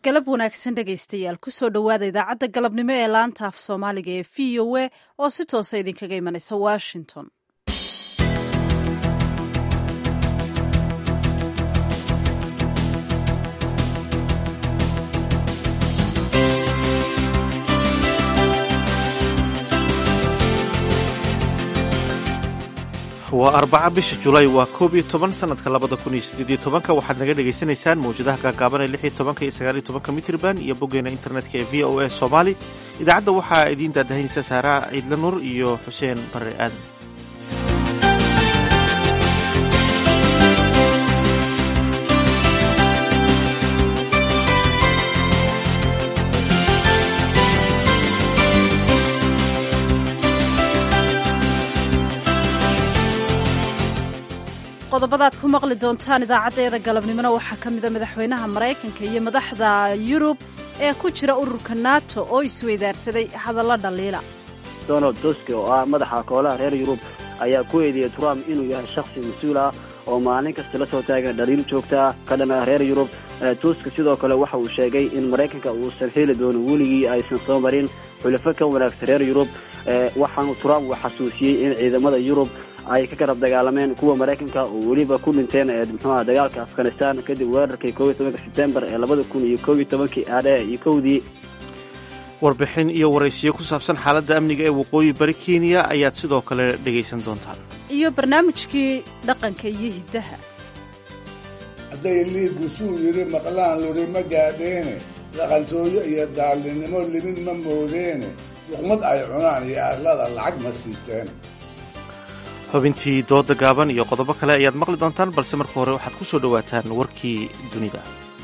galab wanaagsan dhegaystayaal kusoo dhowaada idaacadda galabnimo ee laanta af soomaaliga ee v o a oo si toosa idinkaga imanaysa washington waa arbaca bisha julaay waa koob iyo toban sanadka labada kun iyo sideediyo tobanka waxaad naga dhagaysanaysaan mawjadaha gaagaaban ee lix iyo tobanka iyo sagaal iyo tobanka mitrban iyo boggeena internetka ee v o a somali idaacadda waxaa idiin daadahaynaysa saaraha ciidla nur iyo xuseen barre aadan qodobadaad ku maqli doontaan idaacaddeeda galabnimona waxaa ka mida madaxweynaha maraykanka iyo madaxda yurub ee ku jira ururka nato oo isweydaarsaday hadallo dhaliila donald tusk oo ah madaxa koolaha reer yurub ayaa ku eedeeyey trump inuu yahay shakhsi mas-uul ah oo maalin kasta la soo taagan dhaliil joogtaa ka dhan ah reer yurub tusk sidoo kale waxa uu sheegay in maraykanka uusan heli doonin weligii aysan soo marin xulafo ka wanaagsan reer yurub waxaanu trump uu xasuusiyey in ciidamada yurub ay ka garab dagaalameen kuwa maraykanka oo weliba ku dhinteen muxuuha dagaalka afghanistan kadib weerarkii koob iyo tobanka sebtembar ee labada kun iyo koob iyo tobankii aadhe iyo kowdii warbixin iyo waraysiyo ku saabsan xaaladda amniga ee waqooyi bari kenya ayaad sidoo kale dhegaysan doontaan iyo barnaamijkii dhaqanka iyo hiddaha hadday liigu suu yidhi maqlaan luri ma gaadheene dhaqantooyo iyo daallinnimo limin ma moodeene luqmad ay cunaan iyo arlada lacag ma siisteen xubintii dooda gaaban iyo qodobo kale ayaad maqli doontaan balse marka hore waxaad ku soo dhowaataan warkii dunida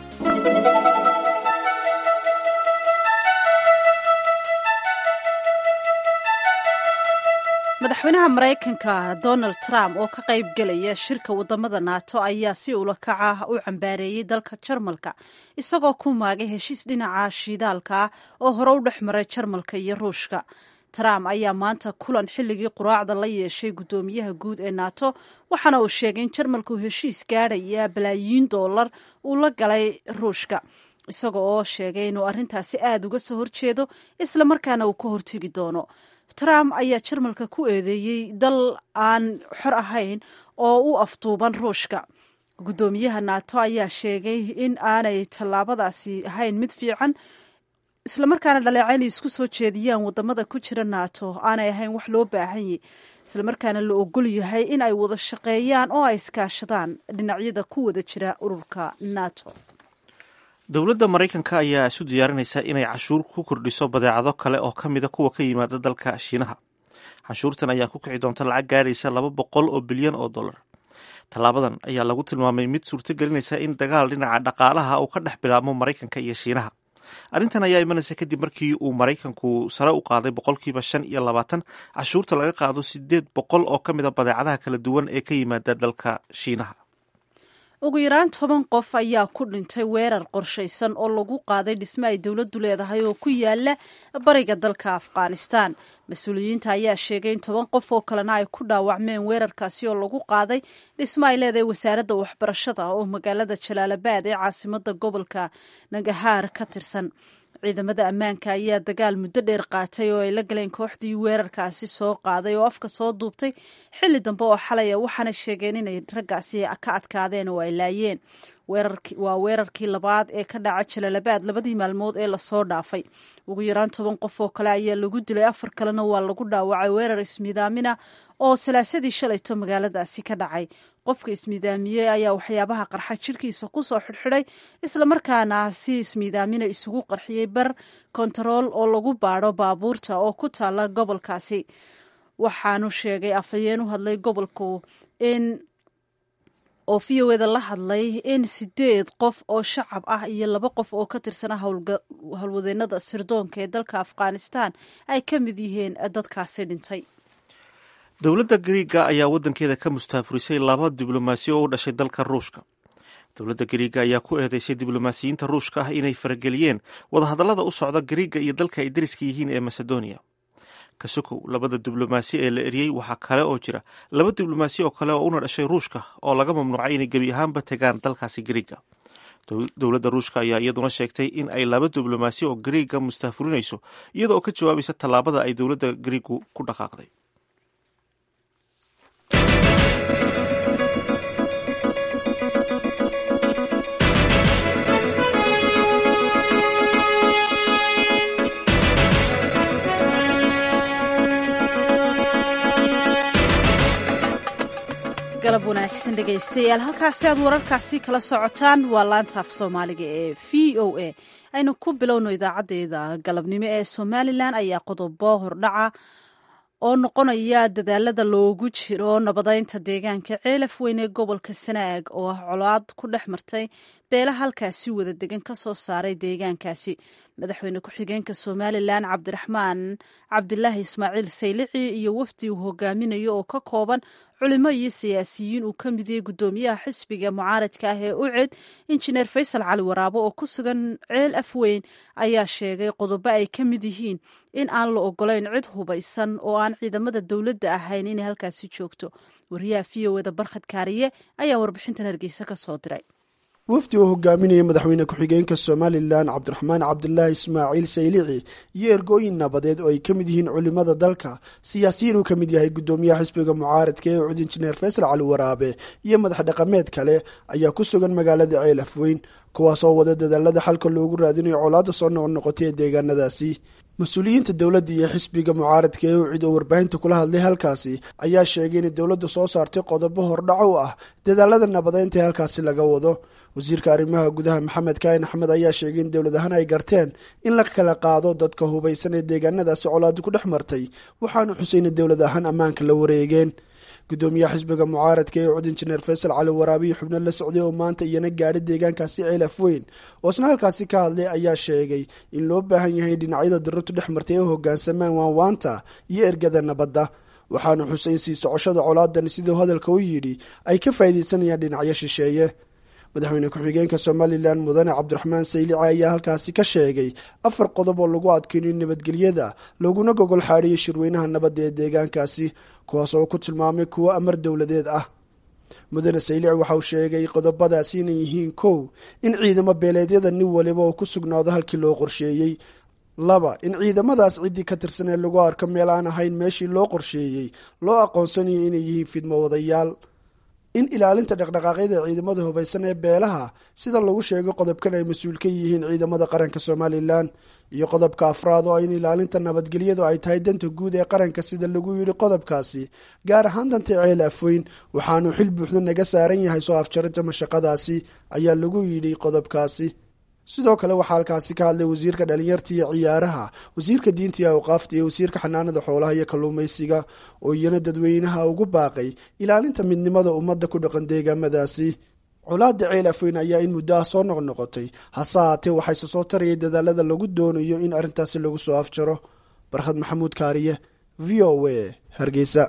madaxweynaha maraykanka donald trump oo ka qayb gelaya shirka wadamada nato ayaa si ula kaca u cambaareeyey dalka jarmalka isagoo ku maagay heshiis dhinaca shiidaalka ah oo hore u dhex maray jarmalka iyo ruushka trump ayaa maanta kulan xilligii quraacda la yeeshay guddoomiyaha guud ee nato waxaana uu sheegay in jarmalku heshiis gaadhaya balaayiin dollar uu la galay ruushka isaga oo sheegay inuu arrintaasi aada uga soo horjeedo islamarkaana uu ka hortegi doono trump ayaa jarmalka ku eedeeyey dal aan xor ahayn oo u afduuban ruushka guddoomiyaha nato ayaa sheegay in aanay tallaabadaasi ahayn mid fiican islamarkaana dhaleecayn isku soo jeediyaan wadamada ku jira nato aanay ahayn wax loo baahanyay islamarkaana la ogol yahay in ay wada shaqeeyaan oo ay iskaashadaan dhinacyada ku wada jira ururka nato dowladda maraykanka ayaa isu diyaarinaysa inay cashuur ku kordhiso badeecado kale oo ka mida kuwa ka yimaada dalka shiinaha canshuurtan ayaa ku kici doonta lacag gaadhaysa laba boqol oo bilyan oo dollar tallaabadan ayaa lagu tilmaamay mid suurto gelinaysa in dagaal dhinaca dhaqaalaha uu ka dhex bilaabmo maraykanka iyo shiinaha arrintan ayaa imanaysa kadib markii uu maraykanku sare u qaaday boqolkiiba shan iyo labaatan cashuurta laga qaado sideed boqol oo ka mid a badeecadaha kala duwan ee ka yimaada dalka shiinaha ugu yaraan toban qof ayaa ku dhintay weerar qorshaysan oo lagu qaaday dhisme ay dowladdu leedahay oo ku yaala bariga dalka afghanistan mas-uuliyiinta ayaa sheegay in toban qof oo kalena ay ku dhaawacmeen weerarkaasi oo lagu qaaday dhisme ay leedahay wasaaradda waxbarashada oo magaalada jalaalabaad ee caasimada gobolka nagahaar ka tirsan ciidamada ammaanka ayaa dagaal muddo dheer qaatay oo ay la galeen kooxdii weerarkaasi soo qaaday oo afka soo duubtay xilli dambe oo xalaya waxaana sheegeen inay raggaasi ka adkaadeen oo ay laayeen waa weerarkii labaad ee ka dhaca jalaalabaad labadii maalmood ee lasoo dhaafay ugu yaraan toban qof oo kale ayaa lagu dilay afar kalena waa lagu dhaawacay weerar ismiidaamina oo salaasadii shalayto magaaladaasi ka dhacay qofka ismiidaamiyey ayaa waxyaabaha qarxa jirhkiisa kusoo xidhxidhay islamarkaana si ismiidaamina isugu qarxiyey bar kontarool oo lagu baadho baabuurta oo ku taala gobolkaasi waxaanu sheegay afhayeen u hadlay gobolku in oo v o eda la hadlay in sideed qof oo shacab ah iyo laba qof oo ka tirsana howlwadeenada sirdoonka ee dalka afghanistan ay ka mid yihiin dadkaasi dhintay dowladda gariiga ayaa waddankeeda ka mustaafurisay laba diblomaasiyo oo u dhashay dalka ruushka dowladda gariiga ayaa ku eedeysay diblomaasiyiinta ruushka ah inay farageliyeen wadahadallada u socda gariiga iyo dalka ay dariska yihiin ee macedonia kasokow labada diblomaasi ee la eriyey waxaa kale oo jira laba diblomaasi oo kale oo una dhashay ruushka oo laga mamnuucay inay gebi ahaanba tegaan dalkaasi gariiga dowladda ruushka ayaa iyaduna sheegtay in ay laba diblomaasi oo gariiga mustahfurinayso iyada oo ka jawaabaysa tallaabada ay dowladda gariigu ku dhaqaaqday galab wanaagsan dhegaystayaal halkaasi aad wararkaasi kala socotaan waa laantaaf soomaaliga ee v o a aynu ku bilowno idaacaddeeda galabnimo ee somalilan ayaa qodobo hordhaca oo noqonaya dadaalada loogu jiro nabadeynta deegaanka ceelaf weyn ee gobolka sanaag oo ah colaad ku dhex martay beela halkaasi wada degan ka soo saaray deegaankaasi madaxweyne ku-xigeenka somalilan cabdiraxmaan cabdilaahi ismaaciil saylici iyo wafdi uu hogaaminayo oo ka kooban culimo iyo siyaasiyiin uu ka mid yahay guddoomiyaha xisbiga mucaaradka ah ee uced injineer faysal cali waraabo oo ku sugan ceel afweyn ayaa sheegay qodobo ay ka mid yihiin in aan la ogolayn cid hubaysan oo aan ciidamada dowladda ahayn inay halkaasi joogto wariyaha v o eda barkhad kaariye ayaa warbixintan hargeysa ka soo diray wafdi oo hogaaminaya madaxweyne ku-xigeenka somalilan cabdiraxmaan cabdilaahi ismaaciil saylici iyo ergooyin nabadeed oo ay ka mid yihiin culimada dalka siyaasiyiin uu ka mid yahay guddoomiyaha xisbiga mucaaradka ee ucud injineer faysal cali waraabe iyo madax dhaqameed kale ayaa ku sugan magaalada ceel afweyn kuwaas oo wada dadaalada xalka loogu raadinayo colaada soo noqnoqotay ee deegaanadaasi mas-uuliyiinta dowladda iyo xisbiga mucaaradka ee ucid oo warbaahinta kula hadlay halkaasi ayaa sheegay inay dowladda soo saartay qodobo hordhac u ah dadaalada nabadeynta ee halkaasi laga wado wasiirka arrimaha gudaha maxamed kaahin axmed ayaa sheegay in dowlad ahaan ay garteen in la kala qaado dadka hubaysan ee deegaanadaasi colaadu ku dhex martay waxaanu xusayna dowlad ahaan ammaanka la wareegeen guddoomiyaha xisbiga mucaaradka ee cud injineer faysal cali waraabiyo xubno la socday oo maanta iyana gaadhay deegaankaasi ceelaf weyn oo isna halkaasi ka hadlay ayaa sheegay in loo baahan yahay dhinacyada dirratu dhex martay ee hogaansamaan waanwaanta iyo ergada nabadda waxaanu xusay in sii socoshada colaadan siduu hadalka u yidhi ay ka faa'iidaysanayaan dhinacyo shisheeye madaxweyne ku-xigeenka somalilan mudane cabdiraxmaan saylici ayaa halkaasi ka sheegay afar qodob oo lagu adkeynayo nabadgelyada laguna gogol xaadhiyo shirweynaha nabadda ee deegaankaasi kuwaas oo ku tilmaamay kuwo amar dowladeed ah mudane saylici waxa uu sheegay qodobadaasi inay yihiin kow in ciidamo beeleedyada nin waliba oo ku sugnaado halkii loo qorsheeyey laba in ciidamadaas ciddii ka tirsan ee lagu arko meel aan ahayn meeshii loo qorsheeyey loo aqoonsanayo inay yihiin fidmo wadayaal in ilaalinta dhaqdhaqaaqyada ciidamada hubaysan ee beelaha sida lagu sheegay qodobkan ay mas-uul ka yihiin ciidamada qaranka somalilan iyo qodobka afraad oo in ilaalinta nabadgelyadu ay tahay danta guud ee qaranka sida lagu yidhi qodobkaasi gaar ahaan danta ceel afweyn waxaanu xil buuxda naga saaran yahay soo afjarinta mashaqadaasi ayaa lagu yidhi qodobkaasi sidoo kale waxaa halkaasi ka hadlay wasiirka dhalinyarta iyo ciyaaraha wasiirka diinta iyo awqaafta iyo wasiirka xanaanada xoolaha iyo kalluumaysiga oo iyana dadweynaha ugu baaqay ilaalinta midnimada ummadda ku dhaqan deegaamadaasi colaada ceel afweyn ayaa in muddo ah soo noqnoqotay hase haatee waxayse soo tarayay dadaalada lagu doonayo in arrintaasi lagu soo afjaro barkhad maxamuud kaariye v o a hargeysa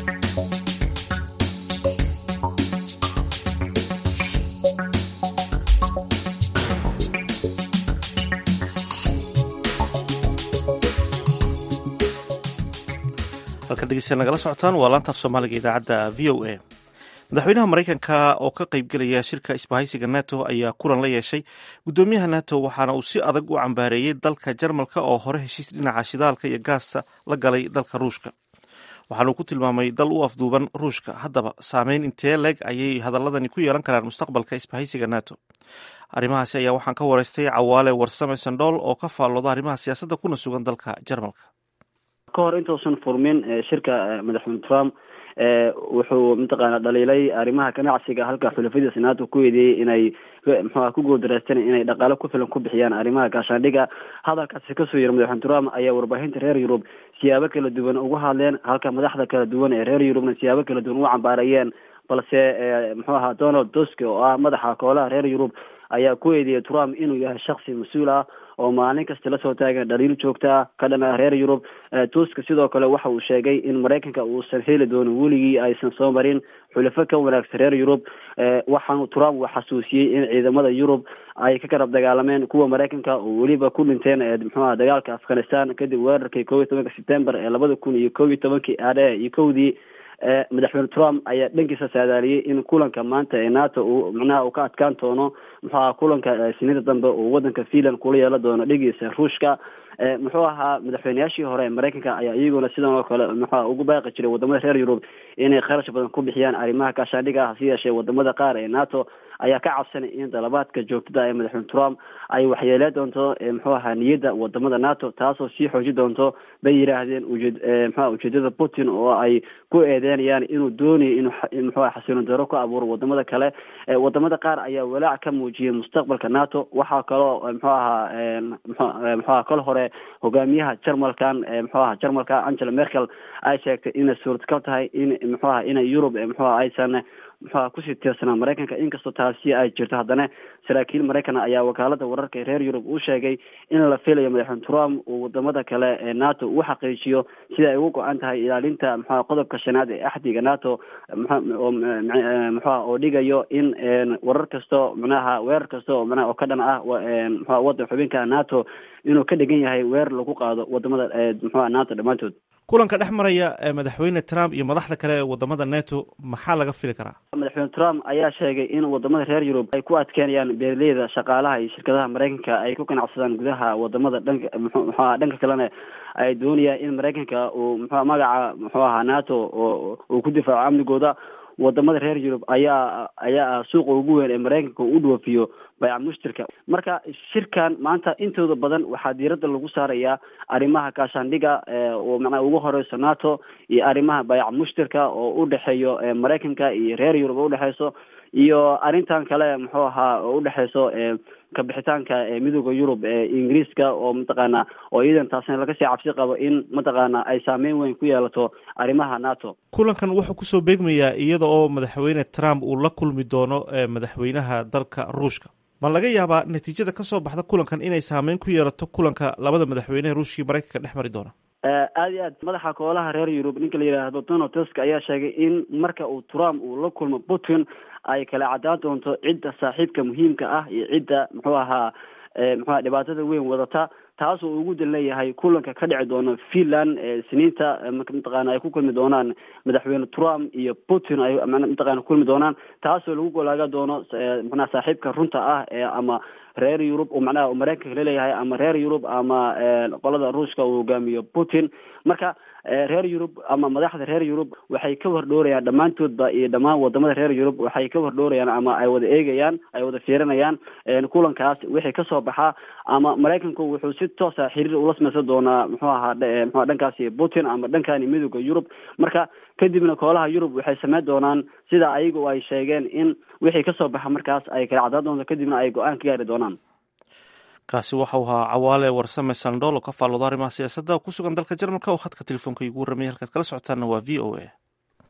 halkan dhegeystayaal nagala socotaan waa laantaaf soomaaliga idaacadda v o a madaxweynaha maraykanka oo ka qaybgelaya shirka isbahaysiga nato ayaa kulan la yeeshay guddoomiyaha nato waxaana uu si adag u cambaareeyey dalka jarmalka oo hore heshiis dhinaca shidaalka iyo gaasta la galay dalka ruushka waxaana uu ku tilmaamay dal u afduuban ruushka haddaba saameyn intee leeg ayay hadaladani ku yeelan karaan mustaqbalka isbahaysiga nato arrimahaasi ayaa waxaan ka wareystay cawaale warsame sandhool oo ka faallooda arrimaha siyaasadda kuna sugan dalka jarmalka ka hor intuusan furmin shirka madaxweyne trump wuxuu mataqaana dhaliilay arrimaha ganacsiga halka xulafadiisa nato ku eedeeyey inay mxuha ku guuldareysteen inay dhaqaale ku filan ku bixiyaan arrimaha gaashaandhiga hadalkaasi kasoo yiri madaxweyne trump ayaa warbaahinta reer yurub siyaabo kala duwan uga hadleen halka madaxda kala duwan ee reer yurubna siyaabo kala duwan u cambaarayeen balse muxuu ahaa donald tusk oo ah madaxa koolaha reer yurub ayaa ku eedeeyay trump inuu yahay shaksi mas-uul ah oo maalin kasta lasoo taagan dhaliil joogta ka dhan ah reer yurub tusk sidoo kale waxa uu sheegay in maraykanka uusan heli doonin weligii aysan soo marin xulafo ka wanaagsan reer yurub waxaanu trump uu xasuusiyey in ciidamada yurub ay ka garab dagaalameen kuwa maraykanka oo weliba ku dhinteen muxuaha dagaalka afghanistan kadib weerarkii kob iyo tobanka september ee labada kun iyo kob iyo tobankii aadhe iyo kowdii madaxweyne trump ayaa dhankiisa saadaaliyey in kulanka maanta ee nato uu macnaha uu ka adkaan doono muxuu ahaa kulanka sinida dambe uu wadanka finland kula yeelan doono dhigiisa ruushka muxuu ahaa madaxweyneyaashii hore ee mareykanka ayaa iyaguna sidan oo kale muxua ugu baaqi jiray wadamada reer yurub inay kharash badan ku bixiyaan arrimaha gaashaandhiga ah hase yeeshee wadamada qaar ee nato ayaa ka cabsanay in dalabaadka joogtada ee madaxweyne trump ay waxyeelee doonto muxuu ahaa niyadda wadamada nato taasoo sii xooji doonto bay yidhaahdeen ujeed mxua ujeedada putin oo ay ku eedeynayaan inuu doonayo inuu muxua xasiloon daro ku abuuro wadamada kale wadamada qaar ayaa walaac ka muujiyay mustaqbalka nato waxaa kaloo muxuu ahaa mxu aha kol hore hogaamiyaha jarmalkan muxuu aha jarmalka angela merkel ay sheegtay inay suurtagal tahay in muxuu aha inay yurub muxuaha aysan muxuaha kusii tiirsanaa maraykanka inkastoo taasi ay jirto haddana saraakiil maraykan ayaa wakaalada wararka reer yurub u sheegay in la filayo madaxweyne trump uu wadamada kale ee nato uu xaqiijiyo sida ay ugu go-an tahay ilaalinta muxua qodobka shanaad ee axdiga nato muxua oo dhigayo in warar kasto manaha weerar kasta oo manaha oo ka dhan ah mxua wadan xubinka nato inuu ka dhigan yahay weerar lagu qaado wadamada muxua nato dhammaantood kulanka dhex maraya madaxweyne trump iyo madaxda kale ee wadamada neto maxaa laga fili karaa madaxweyne trump ayaa sheegay in wadamada reer yurub ay ku adkeynayaan beeraleyda shaqaalaha iyo shirkadaha maraykanka ay ku ganacsadaan gudaha wadamada dhanka mxuaha dhanka kalena ay doonayaan in maraykanka uu mxua magaca muxuu ahaa nato uu ku difaaco amnigooda wadamada reer yurub ayaa ayaa suuqa ugu weyn ee maraykanka u dhoofiyo bayca mushtirka marka shirkan maanta intooda badan waxaa diiradda lagu saarayaa arrimaha gaashaandhiga oo macnaha ugu horeyso nato iyo arrimaha bayca mushtirka oo udhexeeyo maraykanka iyo reer yurub oo udhexeyso iyo arrintan kale muxuu ahaa oo udhexeyso kabixitaanka midooda yurub ee ingiriiska oo mataqaana oo iyadan taasna laga sii cabsi qabo in mataqaana ay saameyn weyn ku yeelato arrimaha nato kulankan wuxuu kusoo beegmayaa iyada oo madaxweyne trump uu la kulmi doono madaxweynaha dalka ruushka ma laga yaabaa natiijada kasoo baxda kulankan inay saameyn ku yeelato kulanka labada madaxweynehe ruushkii maraykanka dhex mari doona aada iyo aad madaxa koolaha reer yurub ninka la yidhaahdo donald tusk ayaa sheegay in marka uu trump uu la kulmo putin ay kala caddaan doonto cidda saaxiibka muhiimka ah iyo cidda muxuu ahaa muxuaha dhibaatada weyn wadata taasoo ugu dan leeyahay kulanka ka dhici doono finland siniinta mataqaana ay ku kulmi doonaan madaxweyne trump iyo putin ay mataqana kulmi doonaan taasoo lagu golaaga doono manaha saaxiibka runta ah ee ama reer yurub oo macnaha maraykanka laleeyahay ama reer yurub ama qolada ruushka uu hogaamiyo putin marka reer yurub ama madaxda reer yurub waxay ka wardhoorayaan dhammaantoodba iyo dhammaan wadamada reer yurub waxay ka wardhoorayaan ama ay wada eegayaan ay wada fiirinayaan kulankaas wixii kasoo baxaa ama maraykanku wuxuu si toosa xiriir ula samaysan doonaa muxuu ahaa mxua dhankaasi putin ama dhankani midooda yurub marka kadibna koolaha yurub waxay sameyn doonaan sida ayagu ay sheegeen in wixii kasoo baxa markaas ay kala caddaan doonto kadibna ay go-aan ka gaari doonaan kaasi waxau ahaa cawaale warsame sandhool oo ka faallooda arrimaha siyaasadda ku sugan dalka jarmalka oo khadka telefoonka igu warramaya halkaad kala socotaana waa v o a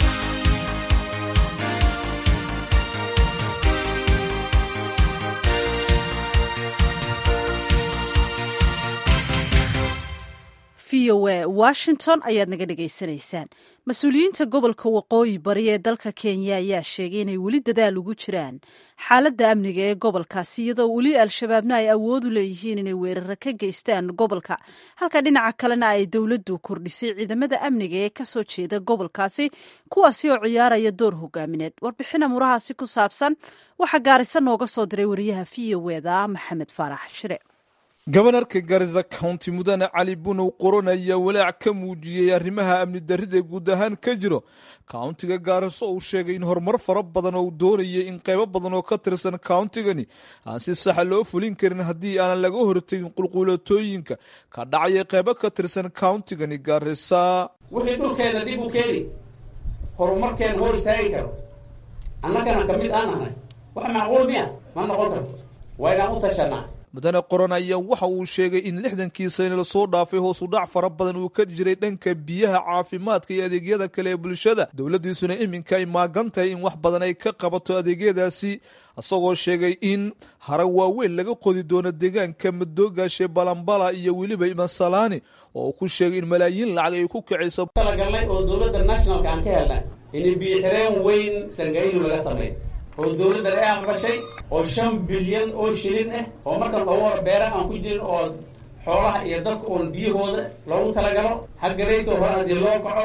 v o a washington ayaad naga dhegaysanaysaan mas-uuliyiinta gobolka waqooyi bari ee dalka kenya ayaa sheegay inay weli dadaal ugu jiraan xaaladda amniga ee gobolkaasi iyadoo weli al-shabaabna ay awood u leeyihiin inay weeraro ka geystaan gobolka halka dhinaca kalena ay dowladdu kordhisay ciidamada amniga ee kasoo jeeda gobolkaasi kuwaasi oo ciyaaraya door hogaamineed warbixina murahaasi ku saabsan waxaa gaarisa nooga soo diray wariyaha v o eda maxamed faarax shire gobanarka garisa county mudane cali bunow qoron ayaa walaac ka muujiyey arrimaha amni darrida guud ahaan ka jiro countiga gaariso uu sheegay in horumar fara badan oo uu doonayay in qaybo badan oo ka tirsan countigani aan si saxa loo fulin karin haddii aanan laga hortegin qulquulatooyinka ka dhacaya qaybo ka tirsan countigani gaarisa wixii dhulkeeda dhib u keeni horumarkeena hor istaagi karo annagana ka mid aan ahay wax macquul miya ma noqon karto waa inaan u tashanaa mudane qoran ayaa waxa uu sheegay in lixdankii sane lasoo dhaafay hoos u dhac fara badan uu ka jiray dhanka biyaha caafimaadka iyo adeegyada kale ee bulshada dowladdiisuna iminka ay maagan tahay in wax badan ay ka qabato adeegyadaasi isagoo sheegay in harag waaweyn laga qodi doono deegaanka madoogaashe balambala iyo weliba masalaani oo uu ku sheegay in malaayiin lacag ay ku kicayso talagalnay oo dowladda nationalka aan ka helnay in biixireen weyn sangaynu laga sameeyo oo dowladdan ay aqbashay oo shan bilyan oo shilin ah oo markan loogu hor beera aan ku jirin oo xoolaha iyo dadka uun biyahooda loogu talagalo xagga leyto hore haddii loo kaco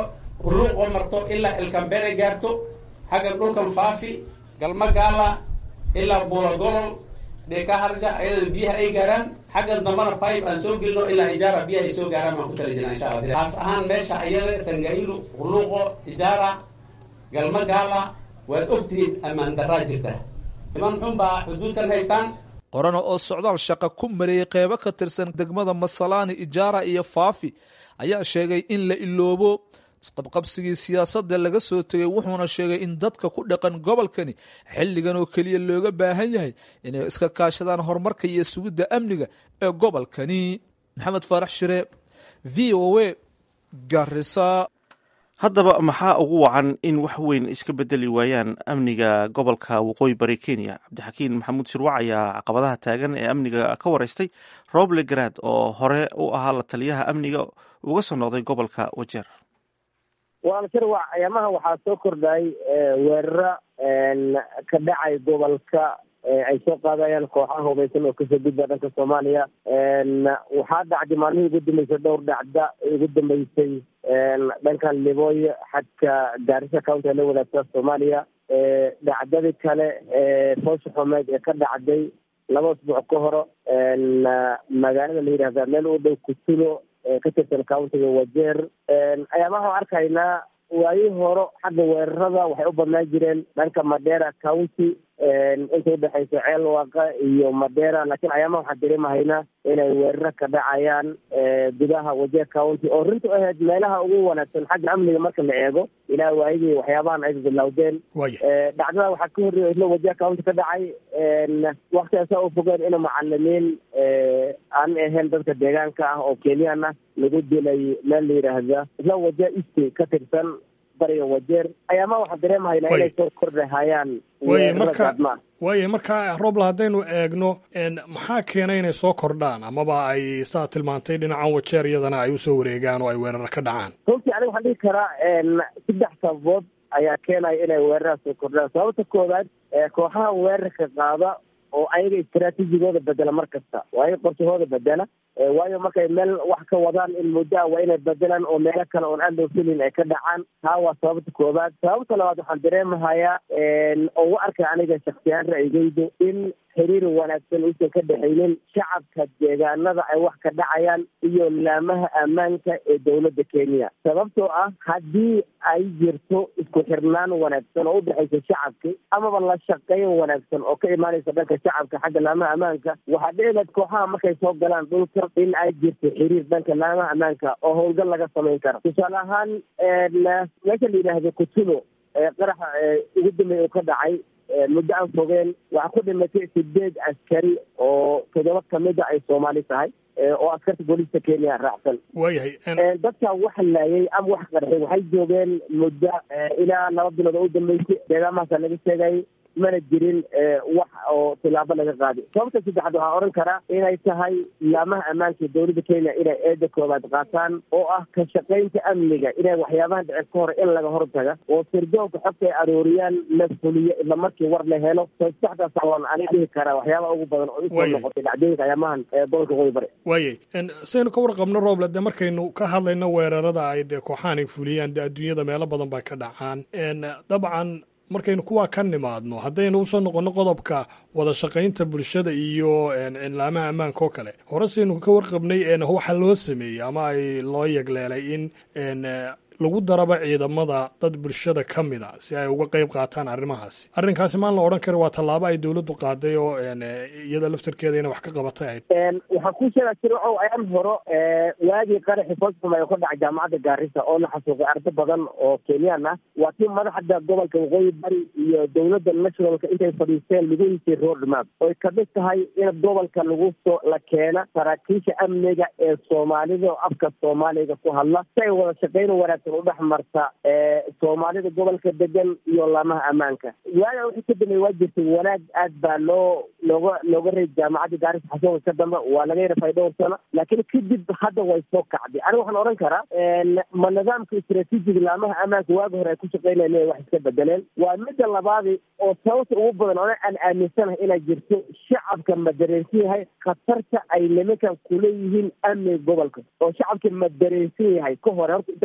huluuqoo marto ilaa ilkambere gaarto xaggan dhulkan faafi galma gaala ilaa buula golol dheka harja ayadana biyaha ay gaaraan xaggan dambana pipe aan soo gelino ilaa ijaara biyaha ay soo gaaraan baan ku tala jirna insha allah taas ahaan meesha ayada sangailu huluuqo ijaara galma gaala waad ogtihiin ammaan daraa jirta niman xun baa xuduudkan haystaan qorana oo socdaal shaqa ku mareeyey qeybo ka tirsan degmada masalaani ijaara iyo faafi ayaa sheegay in la iloobo isqabqabsigii siyaasadda laga soo tegay wuxuuna sheegay in dadka ku dhaqan gobolkani xilligan oo keliya looga baahan yahay inay iska kaashadaan horumarka iyo sugidda amniga ee gobolkani maxamed faarax shire v o a garisa haddaba maxaa ugu wacan in wax weyn iska bedeli waayaan amniga gobolka waqooyi bari kenya cabdixakiin maxamuud shirwac ayaa caqabadaha taagan ee amniga ka wareystay roble garaad oo hore u ahaa la taliyaha amniga uga soo noqday gobolka wajeer waana shirwac ayaamaha waxaa soo kordhay weeraro ka dhacay gobolka ay soo qaadayaan kooxaha hubaysan oo kasoo gudba dhanka soomaaliya waxaa dhacday maalmihii ugu dambeysay dhowr dhacda ugu dambeysay dhankan libooyo xadka gaarisa county ee la wadaagta soomaaliya dhacdadii kale foosha xumeed ee ka dhacday laba asbuuc ka horo magaalada la yidhahda meel u dhow kutulo ka tirsan countiga wajeer ayaamaha waan arkaynaa waayi horo xagga weerarada waxay u badnaan jireen dhanka madera county inta udhexaysa ceel waaqa iyo madera laakiin ayaamaha waxaan dareemahaynaa inay weeraro ka dhacayaan gudaha wajeer county oo runtu ahayd meelaha ugu wanaagsan xagga amniga marka la eego ilaa waayadii waxyaabahan ay bilowdeen dhacdada waxaa ka horreeya isla wajeer county ka dhacay waktigaasa u fogeen ina macalimiin aan ahayn dadka deegaanka ah oo kenyan ah lagu dilay meel la yidhaahda isla wajeer east ka tirsan bariga wajeer ayaama waxaan dareemahaynaa inay soo kordhahayaan waye marka waaye markaa roble haddaynu eegno maxaa keenay inay soo kordhaan amaba ay saa tilmaantay dhinacan wajeer iyadana ay usoo wareegaan oo ay weerar ka dhacaan runtii aniga waxaan dhihi karaa saddex sababood ayaa keenaya inay weeraraha soo kordhaan sababta koowaad kooxaha weerarka qaada oo ayaga istraatiijigooda bedela mar kasta waa ayaga qorshahooda bedela waayo markay meel wax ka wadaan in muddoa waa inay bedelaan oo meelo kale oon aan dhowfilin ay ka dhacaan taa waa sababta koowaad sababta labaad waxaan dareemahayaa oo u arkay aniga shaksiyaan ra'yigeydu in xiriir wanaagsan uusan ka dhexaynin shacabka deegaanada ay wax ka dhacayaan iyo laamaha ammaanka ee dowladda kenya sababtoo ah haddii ay jirto isku xirnaan wanaagsan oo udhexaysa shacabki amaba la shaqeyn wanaagsan oo ka imaanaysa dhanka shacabka xagga laamaha ammaanka waxaa dhici lahayd kooxaha markay soo galaan dhulka in ay jirto xiriir dhanka laamaha ammaanka oo howlgal laga samayn karo tusaale ahaan meesha la yidhaahdo kutulo qaraxa ugu dambeeya uu ka dhacay muddo aan fogeen waxaa ku dhimatay sideed askari oo toddoba kamida ay soomaali tahay oo askarta booliiska kenya raacsan waayahay dadka wax laayay ama wax qarxay waxay joogeen muddo ilaa laba bilood oo u dambeysay deegaamahaasa laga sheegay mana jirin wax oo tilaabo laga qaaday sababta saddexaad waxaa odhan karaa inay tahay laamaha ammaanka dowladda kenya inay eeda koobaad qaataan oo ah ka shaqaynta amniga inay waxyaabaha dhicin ka hor in laga hortaga oo sirdoonka xogta ay arooriyaan la fuliyo isla markii war la helo saddexdaas waan aniga dhihi karaa waxyaabaha ugu badan oo isoo noqotay dhacdooyinka ayaamahan gobolka qoyi bari waayay saynu ka warqabno rooble dee markaynu ka hadlayno weerarada ay dee kooxahan ay fuliyaan dee adduunyada meelo badan bay ka dhacaan dabcan markaynu kuwaa ka nimaadno haddaynu usoo noqonno qodobka wada shaqaynta bulshada iyo laamaha ammaanka oo kale hore saynu ka warqabnay waxa loo sameeyey ama ay loo yegleelay in lagu daraba ciidamada dad bulshada ka mid a si ay uga qayb qaataan arrimahaasi arrinkaasi maan la odhan kari waa tallaabo ay dowladdu qaaday oo iyada laftarkeeda inay wax ka qabatay ahayd waxaa ku sheegaa jircow ayaan horo waagii qaraxi foosxum ay ka dhacay jaamacadda gaarisa oo la xasuuqay ardo badan oo kenyaan ah waa tii madaxda gobolka waqooyi bari iyo dowladda nationalka intay fadhiisteen lagu hisay roadmap oy kamid tahay in gobolka lagu soo la keena saraakiisha amniga ee soomaalida oo afka soomaaliga ku hadla si ay wada shaqayn wanaagsan udhex marta soomaalida gobolka degan iyo laamaha ammaanka waaga wixii ka dambeey waa jirtay wanaag aad baa loo looga looga reey jaamacadda gaaris xasuuqa ka dambe waa laga yarafay dhowr sano laakiin kadib hadda way soo kacday aniga waxaan odhan karaa ma nidaamka istraatiijiga laamaha ammaanka waagi hore ay ku shaqeynayeen inay wax iska bedeleen waa midda labaadi oo sababta ugu badan ona aan aaminsanahay inay jirto shacabka ma dareensan yahay khatarta ay nimankan kuleeyihiin amniga gobolka oo shacabka ma dareensan yahay ka hore horta intaa wada shaqeyn